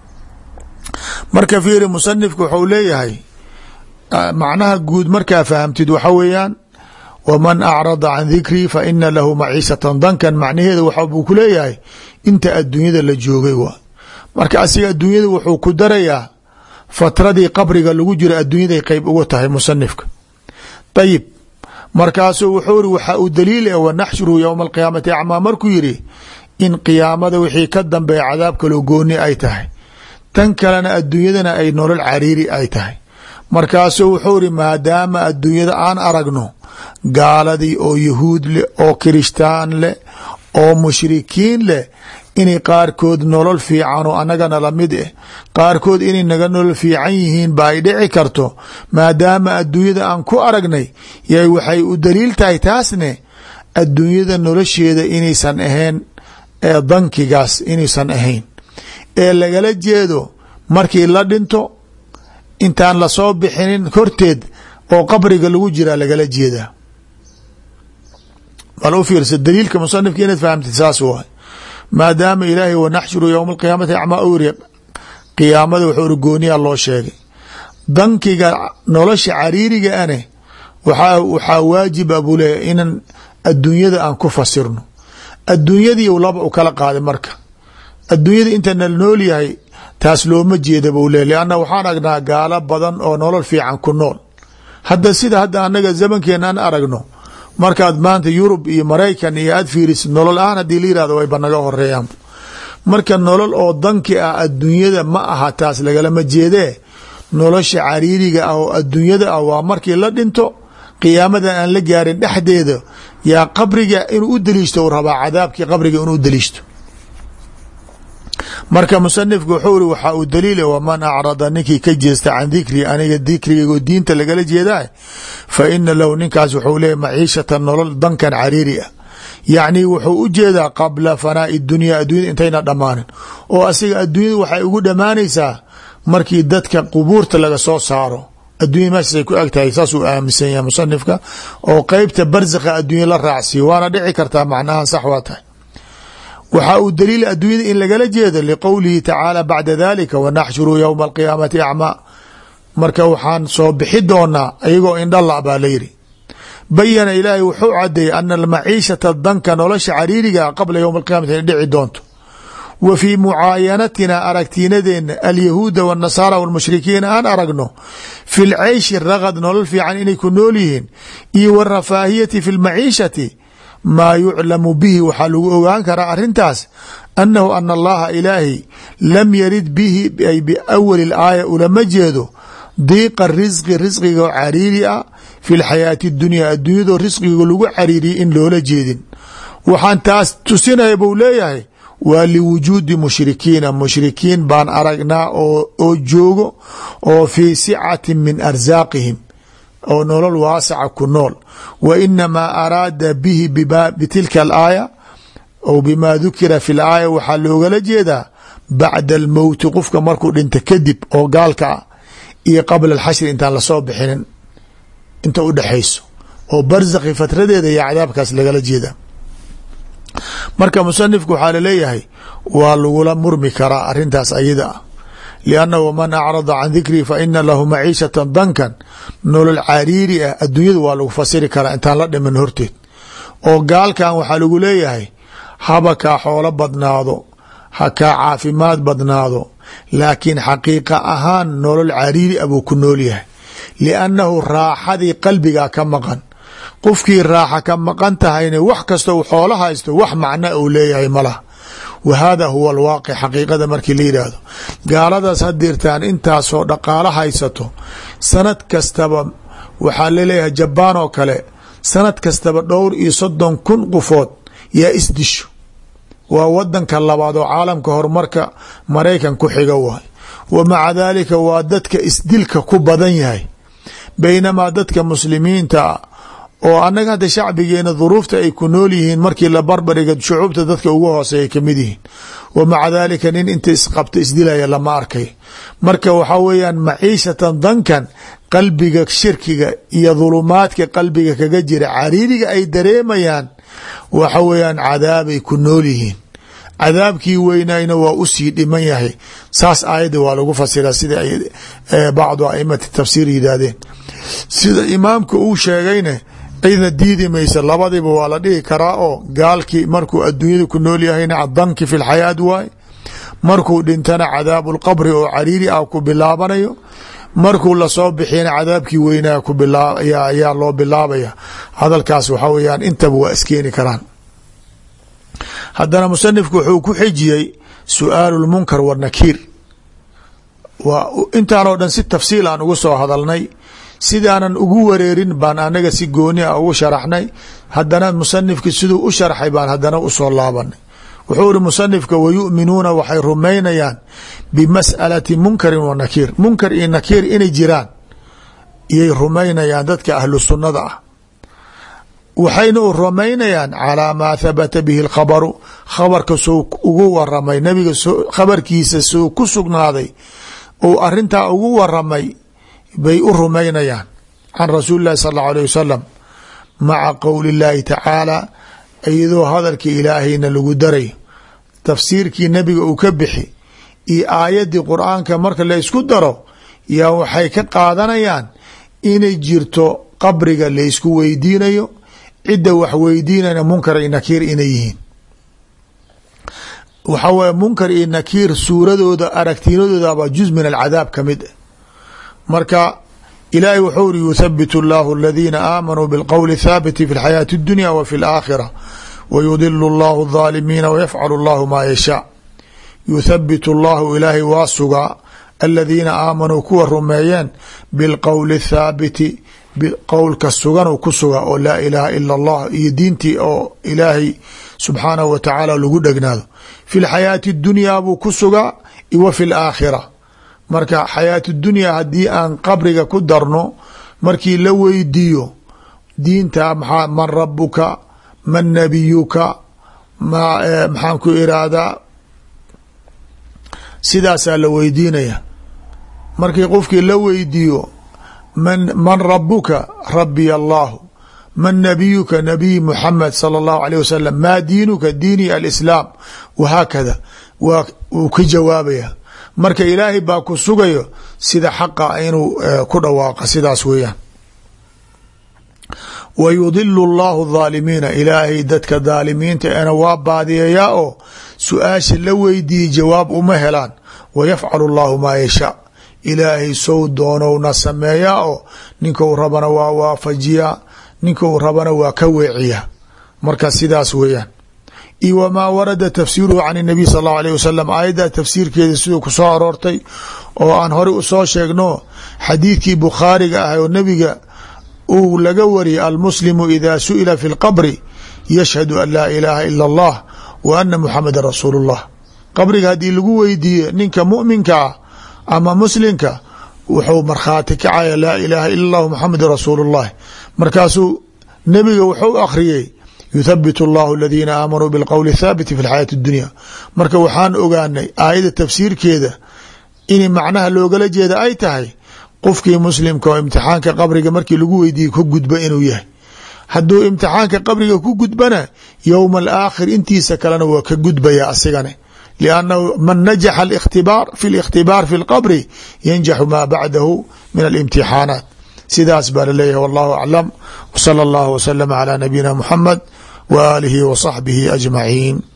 marka fiiri musanifku wuxuu leeyahay macnaha guud markaa fahamtid waxa weeyaan waman acrada can dikrii fa ina lahu maciishatan dankan macnaheeda waxa buu ku leeyahay inta adduunyada la joogay waa marka asiga adduunyada wuxuu ku darayaa fatradii qabriga lagu jiro adduunyaday qeyb uga tahay musanifka ayib markaasuu wuxuu iri waxaa uu daliil e wanaxshuruhu yowma alqiyaamati acmaa markuu yidhi in qiyaamada wixii ka dambeeya cadaab kaloo gooni ay tahay tan kalena adduunyadana ay nolol cariiri ay tahay markaasuu wuxuu iri maadaama adduunyada aan aragno gaaladii oo yahuud leh oo kirishtaan leh oo mushrikiin leh inay qaarkood nolol fiican oo annagana lamid ah qaarkood inay naga nolol fiican yihiin ba ay dhici karto maadaama adduunyada aan ku aragnay yay waxay u daliil tahay taasne adduunyada nolosheeda inaysan ahayn ee dankigaas inaysan ahayn ee lagala jeedo markii la dhinto intaan lasoo bixinin horteed oo qabriga lagu jiraa lagala jeedaa bal u fiirsa daliilka musanifka inaad fahamtid saas waay maadaama ilaahay wanaxshuru yowma alqiyaamati acmaa u iri qiyaamada wuxuu iri gooniyaa loo sheegay dankiga nolosha cariiriga ane waxaa waajiba buu leeyahy inan adduunyada aan ku fasirno adduunyadii laba u kala qaaday marka adduunyada inta nal nool yahay taas looma jeeda buu leey lanna waxaan aragnaa gaalo badan oo nolol fiican ku nool hadda sida hadda annaga zamankeena aan aragno markaad maanta yurub iyo maraykan iyo aad fiirisid nolol ahaan haddii la yirahdo wayba naga horeeyaan marka nolol oo danki ah adduunyada ma aha taas lagalama jeedee nolosha cariiriga ah oo adduunyada ah waa markii la dhinto qiyaamadan aan la gaarin dhexdeeda yaa qabriga inuu u daliishto u rabaa cadaabkii qabriga inuu daliishto marka musanifku wuxuu iri waxaa uu daliila waman acrada ninkii ka jeesta can dikrii aniga dikrigaygo diinta lagala jeedaa fa ina lahu ninkaas wuxuu leeyahy maciishatan nolol dankan cariiri ah yacni wuxuu u jeedaa qabla fanaai dunya addunyada intayna dhammaanin oo asiga adduunyada waxay ugu dhammaanaysaa markii dadka qubuurta laga soo saaro addunya meeshaasay ku eg tahay saasuu aaminsan yahay musanifka oo qeybta barzakha addunya la raacsiiyo waana dhici kartaa macnaha sax waa tahay waxaa uu daliila adduunyada in lagala jeedo liqowlihi tacaala bacda dalika wanaxshuru yowma alqiyaamati acmaa marka waxaan soo bixi doonaa ayagoo indhala baa layidhi bayana ilaahay wuxuu cadeeyey ana almaciishata danka nolosha cariiriga qabla yowma alqiyamati inay dhici doonto wa fii mucaayanatina aragtiinadeena alyahuuda wاnnasaara wاlmushrikiina aan aragno fi lceyshi ragad nolol fiican inay ku nool yihiin iyo warafaahiyati fi lmaciishati maa yuclamu bihi waxaa lagu ogaan karaa arintaas annahu ana allaha ilaahi lam yarid bihi ay biawali اlaaya ulama jeedo diiqa risqi risqiga oo cariiri ah fi lxayaati اdunya adduunyadoo risqiga lagu cariiriyay in loola jeedin waxaan taas tusinaya buu leeyahay waa liwujuudi mushrikiina mushrikiin baan aragnaa oo joogo oo fii sicati min arsaaqihim oo nolol waasaca ku nool wa inamaa araada bihi bitilka alaaya ou bima dukira fi laaya waxaa loogala jeedaa bacda almowti qofka markuu dhinta kadib oo gaalka ah iyo qabla alxashri intaan lasoo bixinin inta u dhexayso oo barzakhi fatradeeda iyo cadaabkaas lagala jeeda marka musanifku waxaa laleeyahay waa lagula murmi karaa arintaas ayada ah liannahu man acrada can dikrii fa ina lahu maciishatan dankan nolol cariiri ah adduunyada waa lagu fasiri karaa intaan la dhimin horteed oo gaalkan waxaa lagu leeyahay haba kaa xoolo badnaado ha kaa caafimaad badnaado laakiin xaqiiqa ahaan nolol cariiri ah buu ku nool yahay liannahu raaxadii qalbigaa ka maqan qofkii raaxa ka maqan tahayna wax kasta u xoolo haysto wax macna uu leeyahay malaha wa hada huwa alwaaqic xaqiiqada markii la yidhaahdo gaaladaas hadirtaan intaasoo dhaqaalo haysato sanad kastaba waxaa laleeyahay jabaan oo kale sanad kastaba dhowr iyo soddon kun qofood yaa isdisho waa wadanka labaad oo caalamka horumarka maraykan ku xiga waay wa maca daalika waa dadka isdilka ku badan yahay baynamaa dadka muslimiinta oo annaga hadda shacbigeena duruufta ay ku nool yihiin markii la barbariga shucuubta dadka ugu hooseeya kamid yihiin wa maca daalika nin inta isqabta isdilaya lama arkay marka waxaa weeyaan maciishatan dankan qalbiga shirkiga iyo dhulumaadka qalbiga kaga jira cariiriga ay dareemayaan waxa weeyaan cadaabay ku nool yihiin cadaabkii weynayna waa usii dhiman yahay saas aayadda waa lagu fasiraa sida ay bacdu aimati tafsiir yidhaahdeen sida imaamka uu sheegayne cidna diidi maysa labadiba waa la dhihi karaa oo gaalkii markuu adduunyada ku nool yahayna danki fi lxayaat waay markuu dhintana cadaabu lqabri oo cariiri ah ku bilaabanayo markuu lasoo bixiyana cadaabkii weynaa ayaa loo bilaabaya hadalkaas waxaa weyaan intaba waa iskeeni karaan haddana musanifku wuxuu ku xijiyey su-aalu lmunkar wanakiir waa intaanoo dhan si tafsiil aan ugu soo hadalnay sidaanan ugu wareerin baan anaga si gooni a ugu sharaxnay haddana musanifki siduu u sharxay baan haddana usoo laabanay wuxuu iri musanifka wayu'minuuna waxay rumaynayaan bimas'alati munkarin wa nakiir munkar iyo nakiir inay jiraan iyay rumaynayaan dadka ahlu sunnada ah waxayna u rumaynayaan calaa maa habata bihi lkhabaru khabarka soo ugu waramay nabiga khabarkiisa soo ku sugnaaday ou arintaa ugu waramay bay u rumaynayaan can rasuuli llahi sal allau alيh wasalam maca qowli اllahi tacaala iyadoo hadalka ilaahayna lagu daray tafsiirkii nebiga uu ka bixi iyo aayaddii qur-aanka marka la ysku daro yaa waxay ka qaadanayaan inay jirto qabriga laysku weydiinayo cidda wax weydiinayna munkar iyo nakiir inay yihiin waxaa weye munkar iyo nakiir suuradooda aragtiinadoodaba juz min alcadaab ka mid marka ilaahay wuxuu uri yuthabit اllahu aladiina aamanuu bilqowli thaabiti fi اlxayaati اdunya wa fi اlaakhira wayudilu اllahu الظaalimiina wayafcalu اllahu maa yashaa yuthabit اllahu ilaahay waa sugaa aladiina aamanuu kuwa rumeeyeen bilqowli الthaabiti qowlka suganuu ku sugaa oo laa ilaaha ila اllah iyo diintii oo ilaahay subxaanahu wa tacaala lagu dhegnaado fi اlxayaati اdunyaa buu ku sugaa wa fi اlaakhira marka xayaatu dunya haddii aan qabriga ku darno markii la weydiiyo diinta maxaa man rabuka man nabiyuka ma maxaan ku irahdaa sidaasaa la weydiinaya markii qofkii la weydiiyo man man rabuka rabiy allahu man nabiyuka nabiy muxamed sala allahu alayh wasalam maa diinuka diini alislaam wahaakada waa wuu ka jawaabaya marka ilaahay baa ku sugayo sida xaqa inuu ku dhawaaqa sidaas weeyaan wa yudilu allahu dhaalimiina ilaahay dadka dhaalimiinta ena waa baadiyayaa oo su-aasha la weydiiyey jawaab uma helaan wa yafcalu allahu maa yashaa ilaahay sow doonowna sameeyaa oo ninkou rabana waa waafajiyaa ninkou rabana waa ka weeciyaa marka sidaas weeyaan iyo wmaa warada tafsiiruhu can الnabiy sal اllahu alيه wasalam aayadda tafsiirkeeda siduu ku soo aroortay oo aan horey usoo sheegno xadiidkii bukhaariga ah oo nebiga uu laga wariyay almuslimu ida su'ila fi اlqabri yashhadu an laa ilaaha ila اllah wa ana muxameda rasuulu اllah qabriga haddii lagu weydiiye ninka muminka ah ama muslimka wuxuu markhaati kacaya laa ilaaha ila اllah muxameda rasuulu اllah markaasuu nebiga wuxuu akhriyey yuthabit اllahu aladiina aamanuu bilqowli thaabiti fi lxayaati اdunya marka waxaan ogaanay aayadda tafsiirkeeda in macnaha loogala jeeda ay tahay qofkii muslimka oo imtixaanka qabriga markii lagu weydiiyey ka gudba inuu yahay hadduu imtixaanka qabriga ku gudbana yowma alaakhir intiisa kalena waa ka gudbaya asigane liannahu man najaxa اkhtibaar fi اlikhtibaar fi اlqabri yanjaxu maa bacdahu min alimtixaanaat sidaas baa laleeyahay wallahu aclam wsala اllahu wslama calى nabiyina muxamed w aalihi wa saxbihi ajmaciin